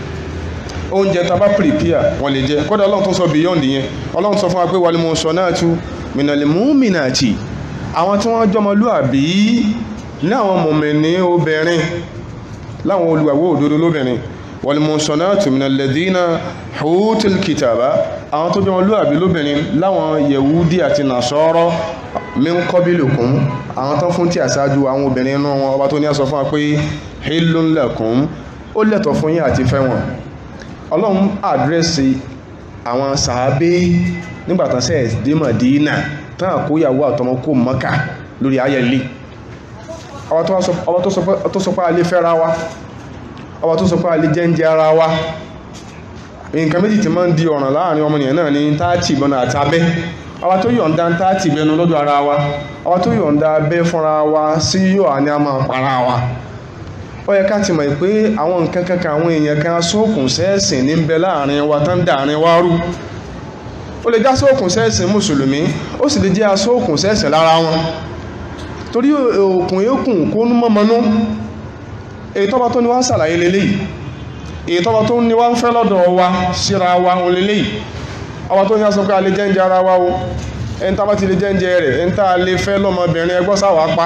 S1: oúnjẹ tá a bá prepare wọ́n lè jẹ kódà ọlọ́run tó sọ beyond yẹn ọlọ́run sọ fún wa pé wal muhsanatu minal mu'minati àwọn tí wọ́n jọmọlúàbí ní àwọn mọ̀mìnì obìnrin láwọn olùgbàgbọ́ òdodo lóbìnrin wal muhsanatu minal ladhina hutul kitaba àwọn tó jọmọlúàbí lóbìnrin láwọn yẹ̀wúdí àti nàṣọ́rọ́ min qablikum àwọn tó fún tí àṣáájú àwọn obìnrin inú wọn ọba tó ní àsọ fún wa pé hillun lakum ó lẹ́tọ̀ fún yín àti fẹ́ wọn ọlọ́run àdírẹ́sì àwọn sàábé nígbàtán sẹ́ẹ̀ dé Mádínà tán àkóyàwó àtọmọ kó Mákà lórí ayẹlẹ ọba tó sọ pé alẹ́ fẹ́ra wa ọba tó sọ pé alẹ́ jẹ́ǹjẹ́ ara wa nǹkan méjì tí máa ń di ọ̀ràn láàrin ọmọnìyàn náà ní táàtì ìbọn àti abẹ́ ọba tó yọ̀ǹda táàtì ìbẹnu lọ́dọ̀ ara wa ọba tó yọ̀ǹda abẹ́ fúnra wa sí yóò á ní a máa para wa ó yẹ ká ti mọ̀ pé àwọn nǹkan kankan àwọn èèyàn kan sóòkùn sẹ́ẹ̀sìn ní bẹ láàrin wa tán dàrin wá rú ó lè já sóòkùn sẹ́ẹ̀sìn mùsùlùmí ó sì lè jẹ́ asóòkùn sẹ́ẹ̀sìn lára wọn torí òkùn yókùn kó nú mọ́mọ́nú èyí tọ́ba tó ní wá ń ṣàlàyé leléyìí èyí tọ́ba tó ní wá ń fẹ́ lọ́dọ̀ wa síra wa òun leléyìí ọba tó ní aṣọ pé a lè jẹ́ǹjẹ́ ara wa o ẹni tá bá ti lè jẹ́ǹjẹ́ rẹ̀ ẹni tá a lè fẹ́ lọ́mọbìnrin ẹgbọ́ sáwà pa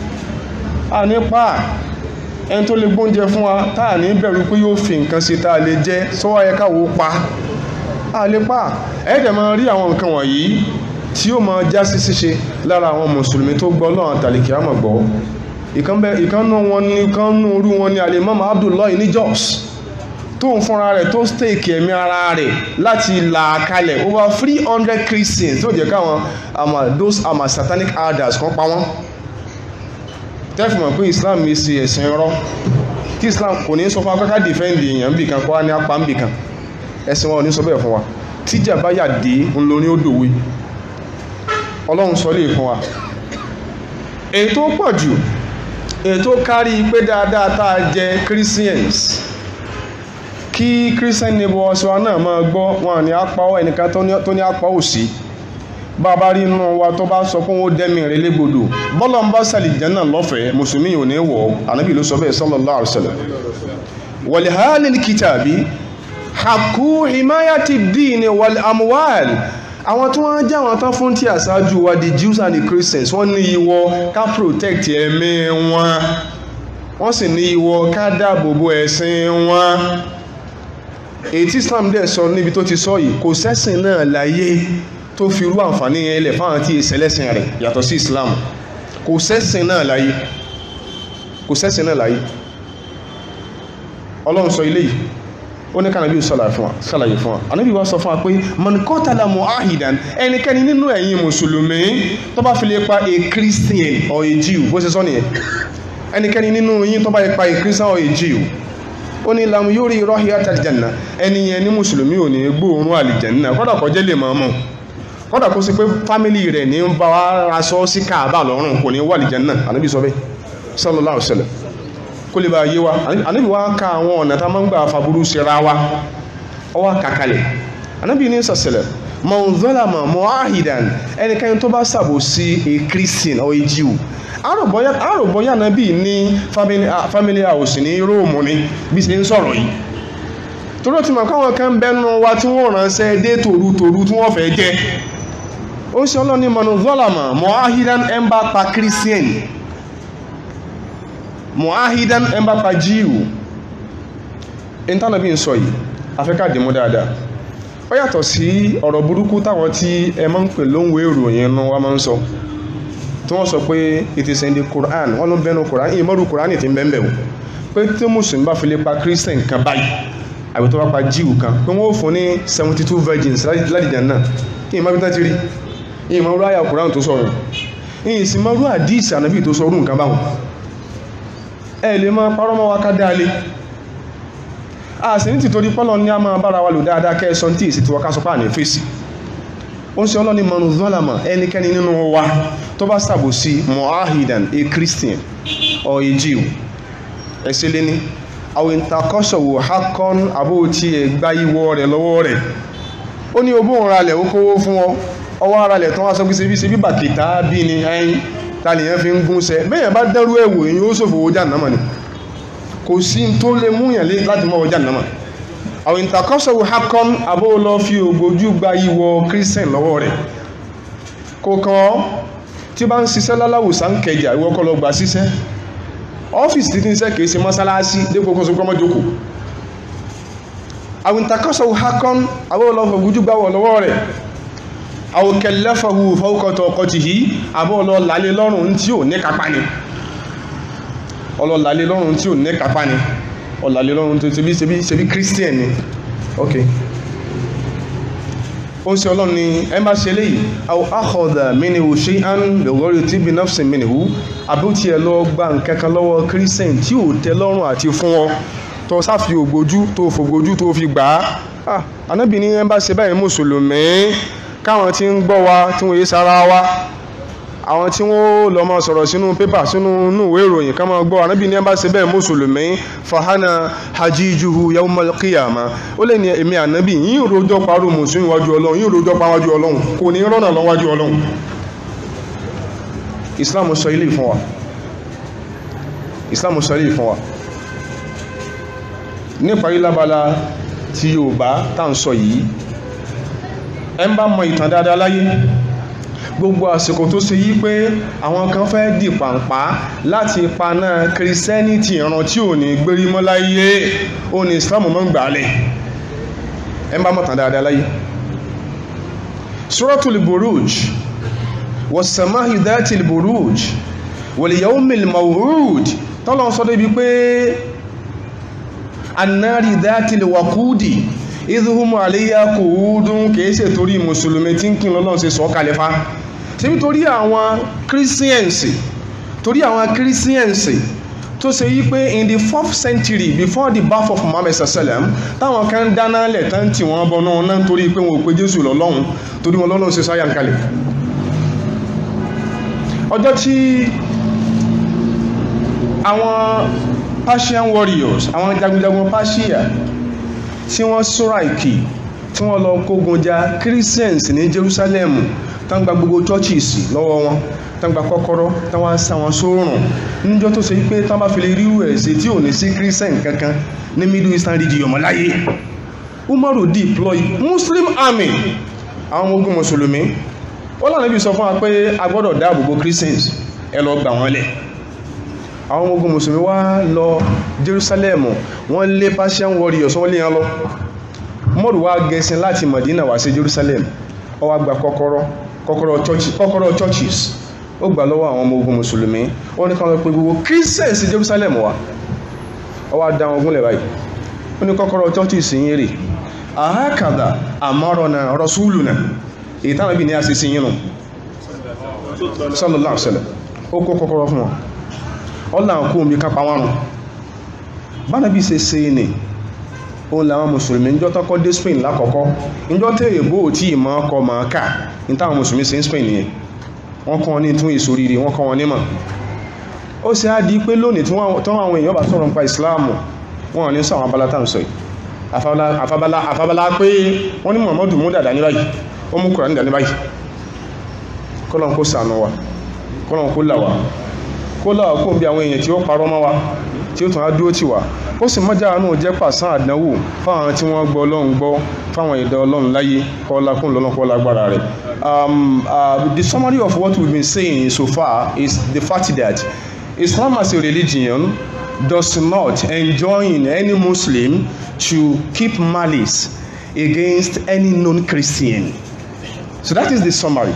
S1: a ní pa ẹni tó lè gbóúnjẹ fún wa tá a ní bẹ̀rù pé yóò fi nǹkan sí tá a lè jẹ sọ́wọ́ ayẹ káwọ́ pa a lè pa ẹ̀ẹ́dẹ̀ máa rí àwọn nǹkan wọ̀nyí tí ó máa já sí ṣíṣe lára àwọn mùsùlùmí tó gbọ́ lọ́wọ́ tàlìkì àmọ̀ gbọ́ ìkànnù wọn ní ìkànnù orú wọn ní alimam Abdullahi ní Jos tó ń fúnra rẹ̀ tó stake ẹ̀mí ara rẹ̀ láti là kalẹ̀ over three hundred Christians tó jẹ́ káwọn àmà those àmà satanic elders kan pa wọ́n tẹ́fù mọ̀ pé Islam yìí ṣe ẹ̀sìn rọ́ tí Islam kò ní sọ fún akọ́kọ́ defend èèyàn bì kan kó wá ní apá ń bì kan ẹ̀sìn wọn ò ní sọ bẹ́ẹ̀ fún wa tíjà bá yà dé ń lo ní ó dòwe Ọlọ́run sọ lè fún wa èyí tó pọ̀ jù èyí tó kárí pé dáadáa tá a jẹ Christians kí christian neighbor wa náà máa gbọ́ wọn ní apá ọ ẹnìkan tó ní apá òsì bàbá rí inú wa tó bá sọ pé wọ́n dẹ́mi rẹ̀ légbodò bọ́lá ń bá sàlì jẹ́nà lọ́fẹ̀ẹ́ mùsùlùmí ò ní wọ̀ ànábì ló sọ bẹ́ẹ̀ sallallahu alaihi wasallam wal halil kitabi haku himayati dini wal amwal àwọn tí wọ́n jẹ́ àwọn tán fún tí àṣáájú wa the Jews and the Christians wọ́n ní ìwọ ká protect ẹ̀mí wọn wọ́n sì ní ìwọ ká dáàbò bo ẹ̀sìn wọn èyí tí Islam dẹ̀ sọ níbi tó ti sọ yìí kò sẹ́sìn náà láyé tó fi rú àǹfààní yẹn lẹ̀ fáwọn tí ìṣẹ̀lẹ̀sìn rẹ̀ yàtọ̀ sí Islam kò sẹ́sìn náà láyé kò sẹ́sìn náà láyé Ọlọ́run sọ ilé yìí ó ní kànábí ṣàlàyé fún wa anábí wá sọ fún wa pé mọ̀nkọ́tàlá mu'ahidan ẹnikẹ́ni nínú ẹ̀yin mùsùlùmí tó bá fi lè pa a Christian or a Jew bó ṣe sọ nìyẹn ẹnikẹ́ni nínú yín tó bá lè pa a Christian or a Jew ó ní lam yóò rọ́hì àtàlìjànà ẹni yẹn ní mùsùlùmí ò ní gbóòórùn àlìjànà kọ́dà kó jẹ́ lè máa mọ̀ kọ́dà kó sí pé fámìlì rẹ̀ ní ń bá wa aṣọ sí káàbà lọ́rùn kò ní wà àlìjànà anábì sọ bẹ́ẹ̀ sallallahu alaihi wasallam kó lè bá yé wa anábì wá ka àwọn ọ̀nà tá máa ń gbà faburú síra wa ọ wá kàkalẹ̀ anábì ní sọ̀sẹ̀lẹ̀ mọ̀nzọ́làmọ̀ mọ̀áhìdàn ẹnikẹ́ni tó bá sàbò sí a Christian or a Jew àròbọ̀yà anábì ní family house ní Róòmù ni bí ṣe ń sọ̀rọ̀ yìí torí ti mọ̀ káwọn kan bẹ́nu wa tí wọ́n ránṣẹ́ dé tòrútòrú tí wọ́n fẹ́ jẹ́ ó ṣe ọlọ́ni mọ̀nzọ́làmọ̀ mọ̀áhìdàn ẹ̀ ń bá pa Christian muahidan ẹmbàpá jíìwù ìntánàbí ń sọ yìí afẹ́ká dìmú dáadáa ó yàtọ̀ sí ọ̀rọ̀ burúkú táwọn tí ẹ máa ń pè lóhùn ìròyìn inú wa máa ń sọ tí wọ́n sọ pé it is in the Quran wọ́n ló bẹnu Quran ìmọ̀rù Quran ti ń bẹ́ẹ̀ o pé tí mùsùlùmí bá fi lè pa Christian kan báyìí àbí tó bá pa jíìwù kan pé wọ́n ó fún ní seventy two virgins ládìjà náà kí ìmọ̀ bí tá ti rí ìmọ̀ ráyà Quran tó sọ̀rọ̀ ìsìn mọ́rú àdìsí ànábì tó sọ̀rọ̀ nǹkan báwọn ẹ lè máa parọ́ mọ́ wa ká dáalé a sì ní tìtorí pọ́lọ̀ ní a máa bára wa lò dáadáa kẹ́ẹ̀sọ́ tí ìsì tí wọ́n ká sọ pàà ní fèsì ó ń ṣe ọlọ́ni mọ̀nù zọ́làmà ẹnikẹ́ni nínú wa tó bá sàbò sí mohahidan a Christian or a Jew ẹsẹ̀ lé ní àwọn ìtakọ́sọ̀wò hakon àbóòtí ẹ̀ gbá ìwọ rẹ̀ lọ́wọ́ rẹ̀ ó ní ogún òun ralẹ̀ ó kówó fún ọ ọwọ́ aralẹ̀ tó wá sọ pé ṣe bí ṣe bí bàkìtà bí ni ẹyin tàníyàn fi ń gúnṣẹ́ bẹ́yàn bá dẹ́rú ẹ̀wò èyí ó ṣòfò owó jàǹdàmà ni kò sí tó lè múyàn láti mọ́ owó jàǹdàmà àwọn ìtàkọ́sọ̀wò hakon abó lọ fi ògbójú gba ìwọ christian lọ́wọ́ rẹ̀ kò kàn tí bá ń ṣiṣẹ́ láláwùsá ń kẹjà ìwọ kọ́ lọ gbà ṣiṣẹ́ ọ́fíìsì títí iṣẹ́ kìí ṣe mọ́sálásí dépò kó sọpọ́ mọ́jókòó àwọn ìtàkọ́sọ̀wò hakon abó lọ fi ògbójú gba wọ̀ lọ́wọ́ rẹ̀ àwọn kẹlẹ́fọ̀hù fọ́kọ̀tọ̀ ọkọ̀ ti yìí àbọ̀ ọlọ́lálé lọ́rùn tí ò ní kápá ni ọlọ́lálé lọ́rùn tí ò ní kápá ni ọlọ́lálé lọ́rùn tó ṣebí ṣebí ṣebí christian ni ok ó ń ṣe ọlọ́run ni ẹ bá ṣe léyìí àwọn akọ̀dà mínihù ṣe án lọ́gọ́rì tí bí nọ́ọ̀sì mínihù àbí ó tiẹ̀ lọ gba nǹkankan lọ́wọ́ christian tí ò tẹ́ lọ́rùn àti fún ọ tó sáfi ògbójú tó fògbójú tó fi gbà á anábì ní ẹ bá ṣe báyìí mùsùlùmí káwọn tí ń gbọ́ wa tí wọ́n yé sára wa àwọn tí wọ́n lọ máa sọ̀rọ̀ sínú pépà sínú ìwé ìròyìn ká máa gbọ́ anábì ní ẹ bá ṣe bẹ́ẹ̀ mùsùlùmí fahana hajijuhu yawmal qiyama ó lè ní èmi ànábì yín rojọ́ parú mùsùlùmí wájú ọlọ́run yín rojọ́ pa wájú ọlọ́run kò ní rọ́nà lọ wájú ọlọ́run islam sọ ilé ìfún wa islam sọ ilé ìfún wa níparí lábala tí Yorùbá tá à ń sọ yìí ẹ ń bá mọ ìtàn dáadáa láyé gbogbo àsìkò tó ṣe yí pé àwọn kan fẹ́ di pàǹpá láti paná kìrìsẹ́nìtì ìran tí ò ní gbérí mọ́ láyé ó ní Islam mọ́ ń gbàálẹ̀ ẹ ń bá mọ ìtàn dáadáa láyé Suratul Buruj was-sama'i dhatil buruj wal yawmil maw'ud tọ́lọ́ sọ débi pé annari dhatil waqudi ìdúhùmù àléyà kò údún kìí ṣe torí mùsùlùmí tí ń kí lọ́lọ́run ṣe sọ kàlẹ́fà ṣe bí torí àwọn kírísíẹ̀nsì torí àwọn kírísíẹ̀nsì tó ṣe yí pé in the fourth century before the birth of Muhammad sallam táwọn kan dáná lẹ̀ tán tí wọ́n bọ́ náà náà torí pé wọn ò pe Jésù lọ́lọ́run torí wọn lọ́lọ́run ṣe sáyà ń kalẹ̀ ọjọ́ tí àwọn Persian warriors àwọn jagunjagun Persia tí wọ́n sọ́ra ìkì tí wọ́n lọ kógun ja Christians ní Jerusalem tán gba gbogbo churches lọ́wọ́ wọn tán gba kọ́kọ́rọ́ tán wá sá wọn sóòrùn níjọ́ tó ṣe pé tán bá fi lè rí ẹ̀sẹ̀ tí ò ní sí christian kankan ní middle eastern region mọ́ láyé umaru deploy muslim army àwọn ọmọ ogun mùsùlùmí ó lànà ibi sọ fún wa pé a gbọ́dọ̀ dáàbò bo christians ẹ lọ gbà wọ́n lẹ̀ àwọn ọmọ ogun mùsùlùmí wá lọ jerusalem wọ́n lé persian warriors wọ́n lé yẹn lọ umaru wá gẹ̀ẹ́sìn láti madina wá sí jerusalem ó wá gba kọ́kọ́rọ́ kọ́kọ́rọ́ churches kọ́kọ́rọ́ churches ó gbà lọ́wọ́ àwọn ọmọ ogun mùsùlùmí ó ní káwọn pé gbogbo christians sí jerusalem wá ó wá dá wọn gúnlẹ̀ báyìí ó ní kọ́kọ́rọ́ churches yín rè àhákàdà àmọ́rọ̀nà rasuluna èyí táwọn ibi ní àṣìṣe yín nù sallallahu alaihi wasallam ó kó kọ́kọ́rọ́ fún wọn ó làwọn kú omi kápá wọn rùn bára bí ṣe ṣe ní òun làwọn mùsùlùmí ń jọ tọ́kọ́ dé spain lákọ̀ọ́kọ́ ìjọ tẹ́ èbó tí ìmọ̀ ọkọ̀ máa kà ní táwọn mùsùlùmí ṣe ń spain nìyẹn wọ́n kọ́ wọn ní tún èso rírì wọ́n kọ́ wọn nímọ̀ ó ṣe á di pé lónìí tí wọ́n àwọn èèyàn bá sọ̀rọ̀ nípa ìsìláàmù wọn ò ní sọ àwọn abala tá à ń sọ yìí àfabala àfabala pé wọ́n ní muhammadu mú dàdá ní báyìí ó mú kùránì dání báyìí kọ́lọ́n kó ṣàánú wa kọ́lọ́n kó là wá kó là wá kó bí àwọn èèyàn tí ó parọ́ mọ́ wa tí ó tún á dúró tì wá ó sì mọ́jà àánú jẹ́ pàṣán àdánwò fáwọn tí wọ́n gbọ́ ọlọ́run gbọ́ fáwọn ẹ̀dá ọlọ́run láyé kọ́lá kún lọ́nà kọ́lá agbára rẹ̀. the summary of what we've been saying so far is the fact that Islam as a religion does not enjoin any Muslim to keep malice against any non-Christian. So that is the summary.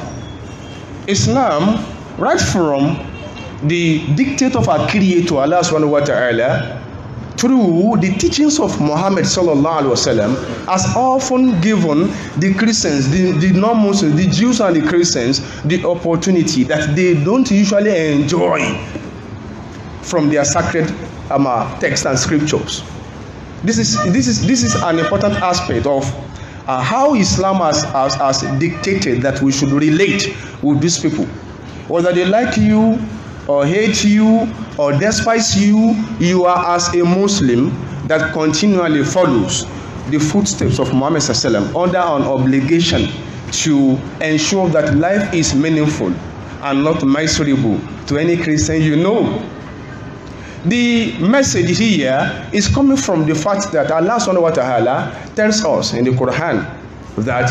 S1: Islam, right from the dictate of our Creator, Allah subhanahu wa ta'ala, through the teachings of Muhammad sallallahu alaihi wasallam, has often given the Christians, the, the non-Muslims, the Jews and the Christians, the opportunity that they don't usually enjoy from their sacred um, uh, texts and scriptures. This is this is this is an important aspect of uh, how Islam has, has has dictated that we should relate with these people, whether they like you or hate you or despise you. You are as a Muslim that continually follows the footsteps of Muhammad sallam under an obligation to ensure that life is meaningful and not miserable to any Christian you know. The message here is coming from the fact that Allah subhanahu wa ta'ala tells us in the Quran that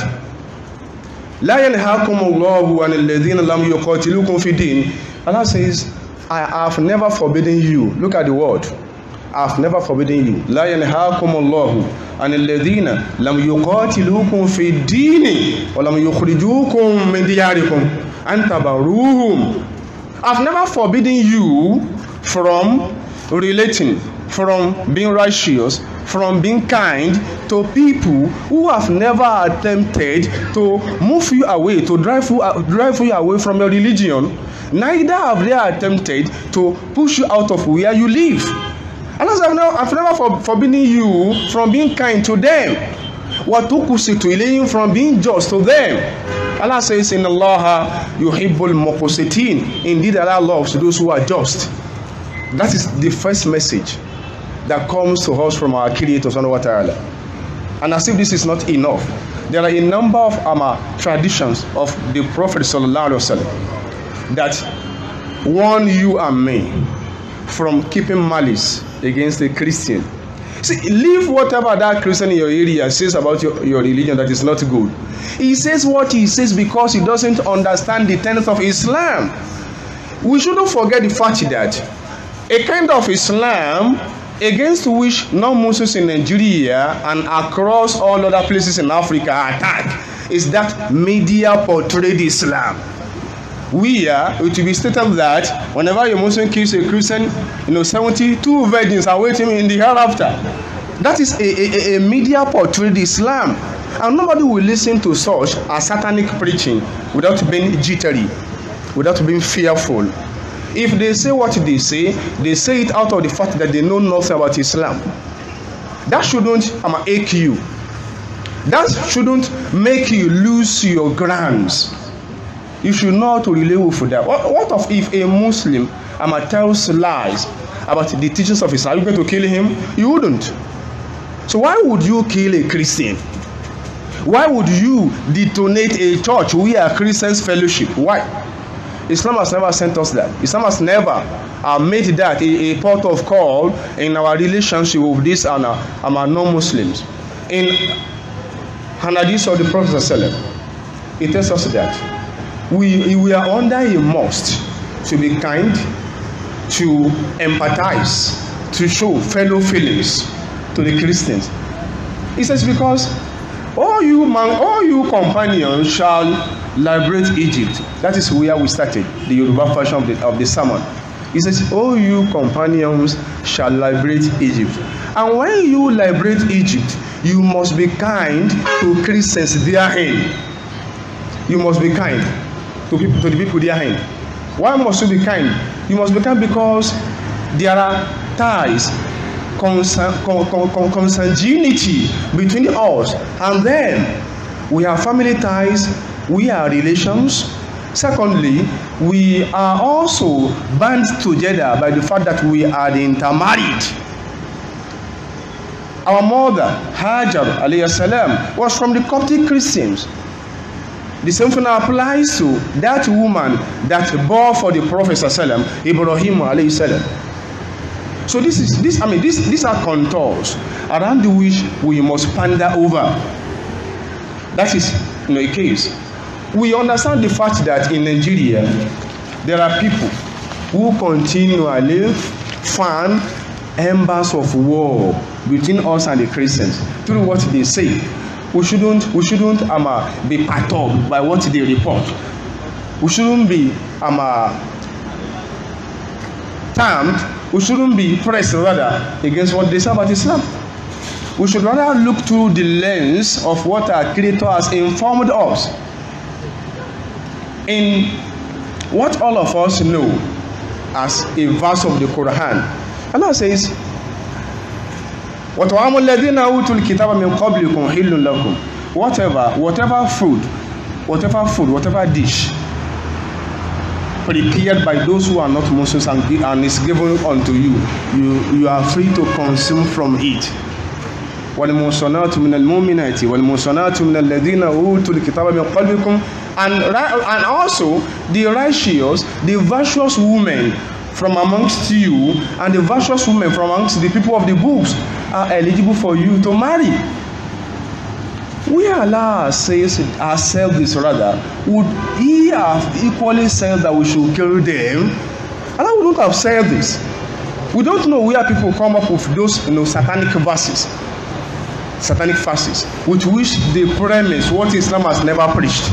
S1: لا ينهاكم الله عن الذين لم يقاتلوكم في الدين Allah says I have never forbidden you look at the word I have never forbidden you لا ينهاكم الله عن الذين لم يقاتلوكم في الدين ولم يخرجوكم من دياركم أن تبروهم I've never forbidden you from relating, from being righteous, from being kind to people who have never attempted to move you away, to drive you, drive you away from your religion. Neither have they attempted to push you out of where you live. And as I've never, I've never for, forbidden you from being kind to them. Watukusitu ilayhim from being just to them. Allah says in Allah, yuhibbul muqsitin. Indeed, Allah loves those who are just. That is the first message that comes to us from our Creator Subhanahu wa Ta'ala. And as if this is not enough, there are a number of um, traditions of the Prophet Sallallahu Alaihi Wasallam that warn you and me from keeping malice against a Christian. See, leave whatever that Christian in your area says about your, your religion that is not good. He says what he says because he doesn't understand the tenets of Islam. We shouldn't forget the fact that a kind of Islam against which non-Muslims in Nigeria and across all other places in Africa attack is that media portrayed Islam. We are, it will be stated that whenever a Muslim kills a Christian, you know, 72 virgins are waiting in the hereafter. That is a, a, a media portrayed Islam. And nobody will listen to such a satanic preaching without being jittery, without being fearful. If they say what they say, they say it out of the fact that they know nothing about Islam. That shouldn't um, ache you. That shouldn't make you lose your grounds. You should know how to relate with that. What, what of if a Muslim um, tells lies about the teachings of Islam? Are you going to kill him? You wouldn't. So why would you kill a Christian? Why would you detonate a church where Christians fellowship? Why? Islam has never sent us that. Islam has never uh, made that a, a port of call in our relationship with these and our, and our non-Muslims. In Hadith of the Prophet ﷺ, it tells us that we, we are under a must to be kind, to empathize, to show fellow feelings to the Christians. He says, because all you man, all you companions shall liberate Egypt. That is where we started, the Yoruba version of the, of the sermon. He says, all you companions shall liberate Egypt. And when you liberate Egypt, you must be kind to Christians therein. You must be kind to people to the people therein. Why must you be kind? You must be kind because there are ties consan con con con consanguinity between us and them we have family ties we are relations secondly we are also bound together by the fact that we are intermarried our mother hajar alayhi salam was from the coptic christians the same thing applies to that woman that bore for the prophet sallam ibrahim alayhi salam So this is this I mean this these are contours around which we must ponder over. That is you know, a case. We understand the fact that in Nigeria there are people who continually fan embers of war between us and the Christians through what they say. We shouldn't we shouldn't um, uh, be perturbed by what they report. We shouldn't be um, uh, termed we shouldn't be pressed rather against what they say about Islam. We should rather look through the lens of what our Creator has informed us. In what all of us know as a verse of the Quran, Allah says, وَطَعَامُ الَّذِينَ أُوتُوا الْكِتَابَ مِنْ قَبْلِكُمْ حِلٌّ لَكُمْ Whatever, whatever food, whatever food, whatever dish prepared by those who are not Muslims and, and is given unto you, you, you are free to consume from it. والمحصنات من المؤمنات والمحصنات من الذين أوتوا الكتاب من قبلكم and, and also the righteous, the virtuous women from amongst you and the virtuous women from amongst the people of the books are eligible for you to marry. We Allah says ourselves this rather, would He have equally said that we should kill them? Allah wouldn't have said this. We don't know where people come up with those you know, satanic verses, satanic verses, with which they premise what Islam has never preached.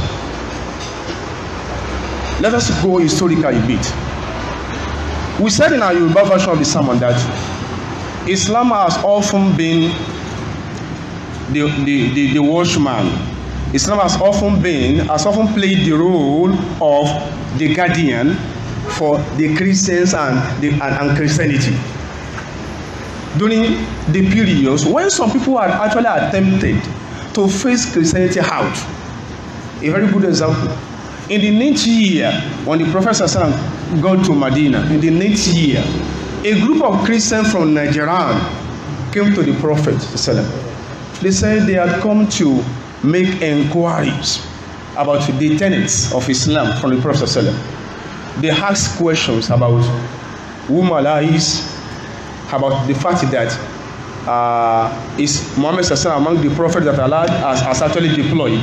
S1: Let us go historical a bit. We said in our Yoruba version of the sermon that Islam has often been the, the, the, the watchman. Islam has often been, has often played the role of the guardian for the Christians and, the, and, and Christianity. During the periods when some people had actually attempted to face Christianity out. A very good example. In the next year, when the Prophet Sallallahu got to Medina, in the next year, a group of Christians from Nigeria came to the Prophet Sallallahu they said they had come to make inquiries about the tenets of Islam from the Prophet ﷺ. They asked questions about whom Allah is, about the fact that uh, is Muhammad ﷺ among the prophets that Allah has, has actually deployed.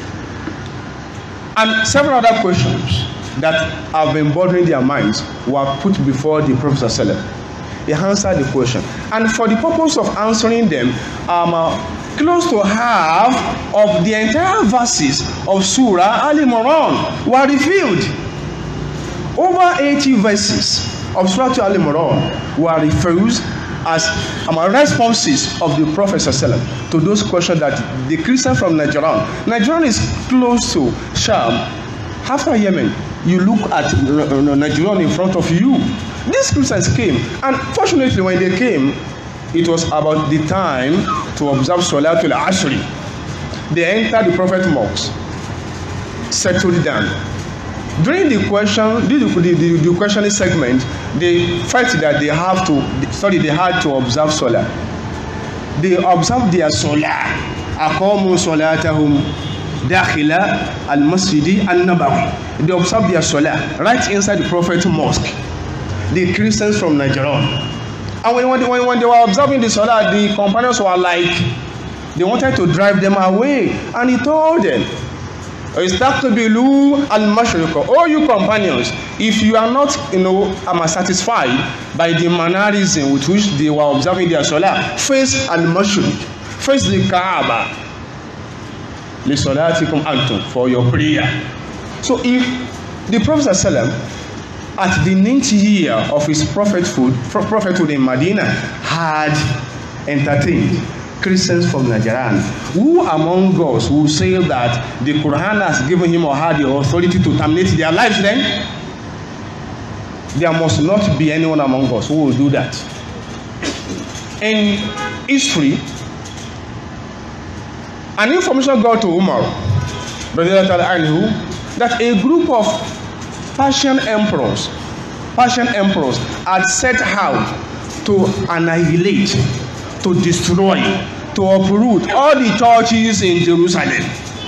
S1: And several other questions that have been bothering their minds were put before the Prophet ﷺ. He answered the question. And for the purpose of answering them, um, uh, close to half of the entire verses of Surah Al Imran were revealed. Over 80 verses of Surah Al Imran were refused as um, responses of the Prophet ﷺ to those questions that the Christian from Nigeria. Nigeria is close to Sham. After Yemen, you look at Nigeria in front of you. These Christians came, and fortunately, when they came, it was about the time to observe Salatul Ashri. They entered the Prophet mosque, settled down. During the question, the, the, the, the questioning segment, they felt that they have to, sorry, they had to observe Salah. They observed their Salah aqamu salatahum dakhila al-masjid an-nabawi they observe their salah right inside the prophet mosque the christians from nigeria and when, when, when, when they were observing the salah the companions were like they wanted to drive them away and he told them istaqbilu al-mashriqa oh you companions if you are not you know am satisfied by the mannerism with which they were observing their salah face al-mashriq face the kaaba li salatikum antum for your prayer so if the prophet sallam at the ninth year of his prophethood prophethood in medina had entertained Christians from Nigeria. Who among us will say that the Quran has given him or her the authority to terminate their lives then? There must not be anyone among us who will do that. In history, an information got to Umar that a group of Persian emperors, Persian emperors had set out to annihilate to destroy, to uproot all the churches in Jerusalem.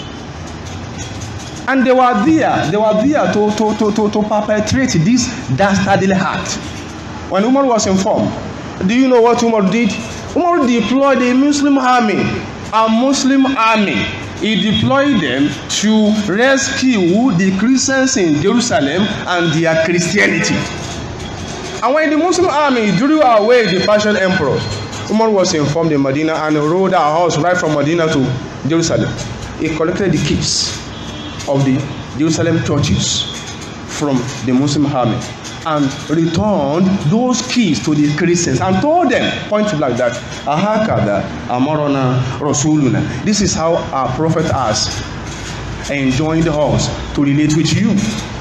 S1: And they were there, they were there to, to, to, to, to perpetrate this dastardly act. When Umar was informed, do you know what Umar did? Umar deployed a Muslim army, a Muslim army. He deployed them to rescue the Christians in Jerusalem and their Christianity. And when the Muslim army drew away the Persian emperors, Umar was informed in Medina and rode our horse right from Medina to Jerusalem. He collected the keys of the Jerusalem churches from the Muslim army and returned those keys to the Christians and told them, point blank, that Ahakada Amarona Rasuluna. This is how our prophet has enjoined us to relate with you.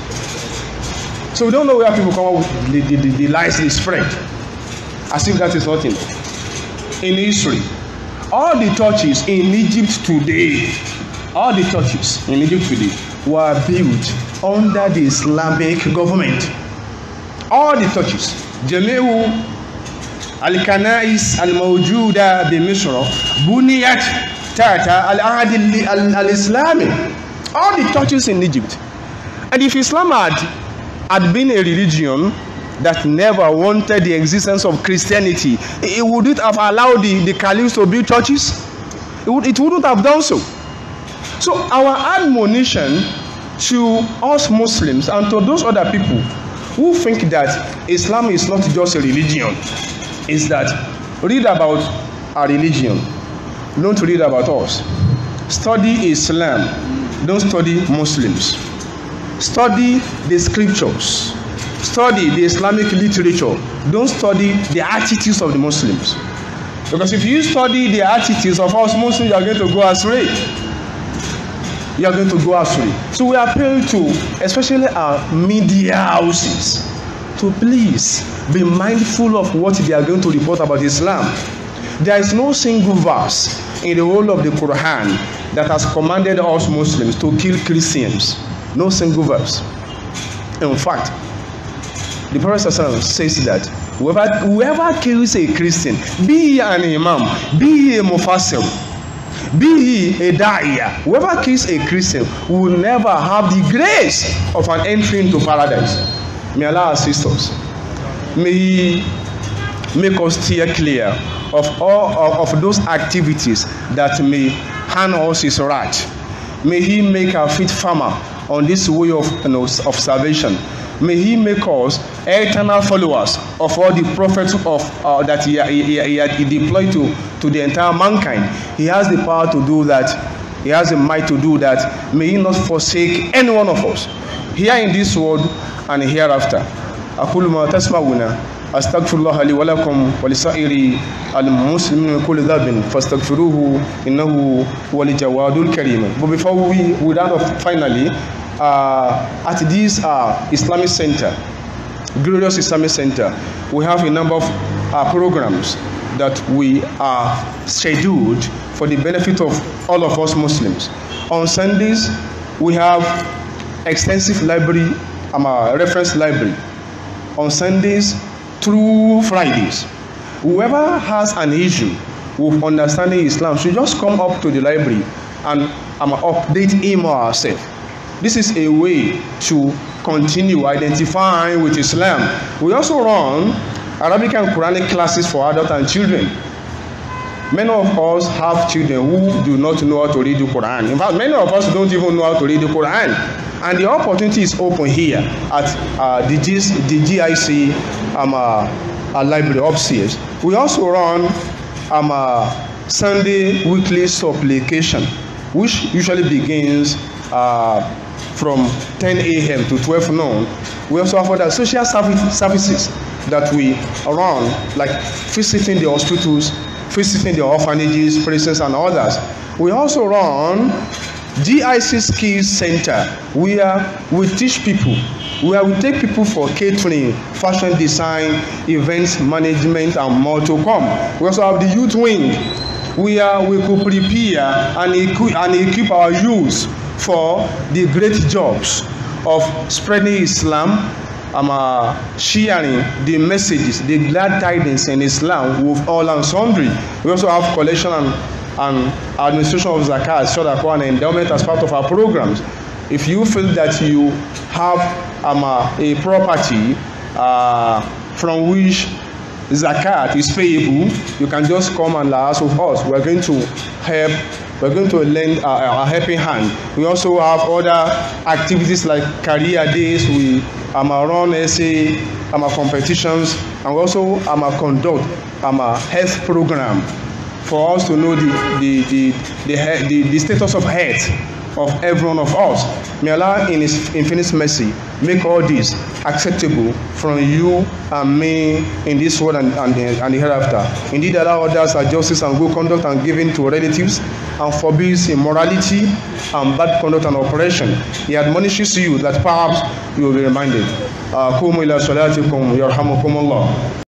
S1: So we don't know where people come up with the, the, the, the lies they spread. As if that is nothing. In history, all the churches in Egypt today, all the churches in Egypt today were built under the Islamic government. All the churches, Jamiu Al-Kanais Al-Mawjuda bi-Misr, Buniyat Tata Al-Ahad Al-Islami. All the churches in Egypt. And if Islam had, had been a religion that never wanted the existence of Christianity, it wouldn't have allowed the, the caliphs to build churches. It, would, it wouldn't have done so. So our admonition to us Muslims and to those other people who think that Islam is not just a religion is that read about our religion. Don't read about us. Study Islam. Don't study Muslims. Study the scriptures study the Islamic literature. Don't study the attitudes of the Muslims. Because if you study the attitudes of us Muslims, you are going to go astray. You are going to go astray. So we appeal to, especially our media houses, to please be mindful of what they are going to report about Islam. There is no single verse in the whole of the Quran that has commanded us Muslims to kill Christians. No single verse. In fact, the Prophet says that whoever, whoever kills a Christian, be he an imam, be he a mufassir, be he a da'iyah, whoever kills a Christian will never have the grace of an entry into paradise. May Allah assist us. May He make us steer clear of all of, of those activities that may harm us His wrath. May He make our feet firmer on this way of, you know, of salvation. May He make us eternal followers of all the prophets of uh, that he, he, he, he deployed to, to the entire mankind. He has the power to do that. He has the might to do that. May He not forsake any one of us here in this world and hereafter. أقول ما تسمعون أستغفر الله لي ولكم ولسائر المسلمين من كل ذنب فاستغفروه إنه هو الجواد الكريم. But before we we round off finally, uh, at this uh, Islamic Center, Glorious Islamic Center, we have a number of uh, programs that we are scheduled for the benefit of all of us Muslims. On Sundays, we have extensive library, um, uh, reference library. On Sundays through Fridays, whoever has an issue with understanding Islam should just come up to the library and um, update him or herself. This is a way to continue identifying with Islam. We also run Arabic and Quranic classes for adults and children. Many of us have children who do not know how to read the Quran. In fact, many of us don't even know how to read the Quran. And the opportunity is open here at uh, the, G- the GIC um, uh, uh, library upstairs. We also run um, uh, Sunday weekly supplication, which usually begins uh, from 10 a.m. to 12 noon. We also have other social service, services that we run, like visiting the hospitals, visiting the orphanages, prisons, and others. We also run GIC Skills Center, where we teach people, where we take people for catering, fashion design, events management, and more to come. We also have the youth wing, where we could prepare and equip, and equip our youth for the great jobs of spreading Islam, um, uh, sharing the messages, the glad tidings in Islam with all and sundry. We also have collection and, and administration of zakat, sadaqah, and endowment as part of our programs. If you feel that you have um, uh, a property uh, from which zakat is payable, you can just come and ask of us. We're going to help we're going to lend a, a helping hand. We also have other activities like career days. We um, run essay um, competitions and we also um, conduct um, a health program for us to know the the the the, the, the status of health of every one of us. May Allah in His infinite mercy make all this acceptable from you and me in this world and, and, the, and the hereafter. Indeed, allow others are justice and good conduct and giving to relatives and forbids immorality and bad conduct and oppression. He admonishes you that perhaps you will be reminded. قوموا إلى صلاتكم يرحمكم الله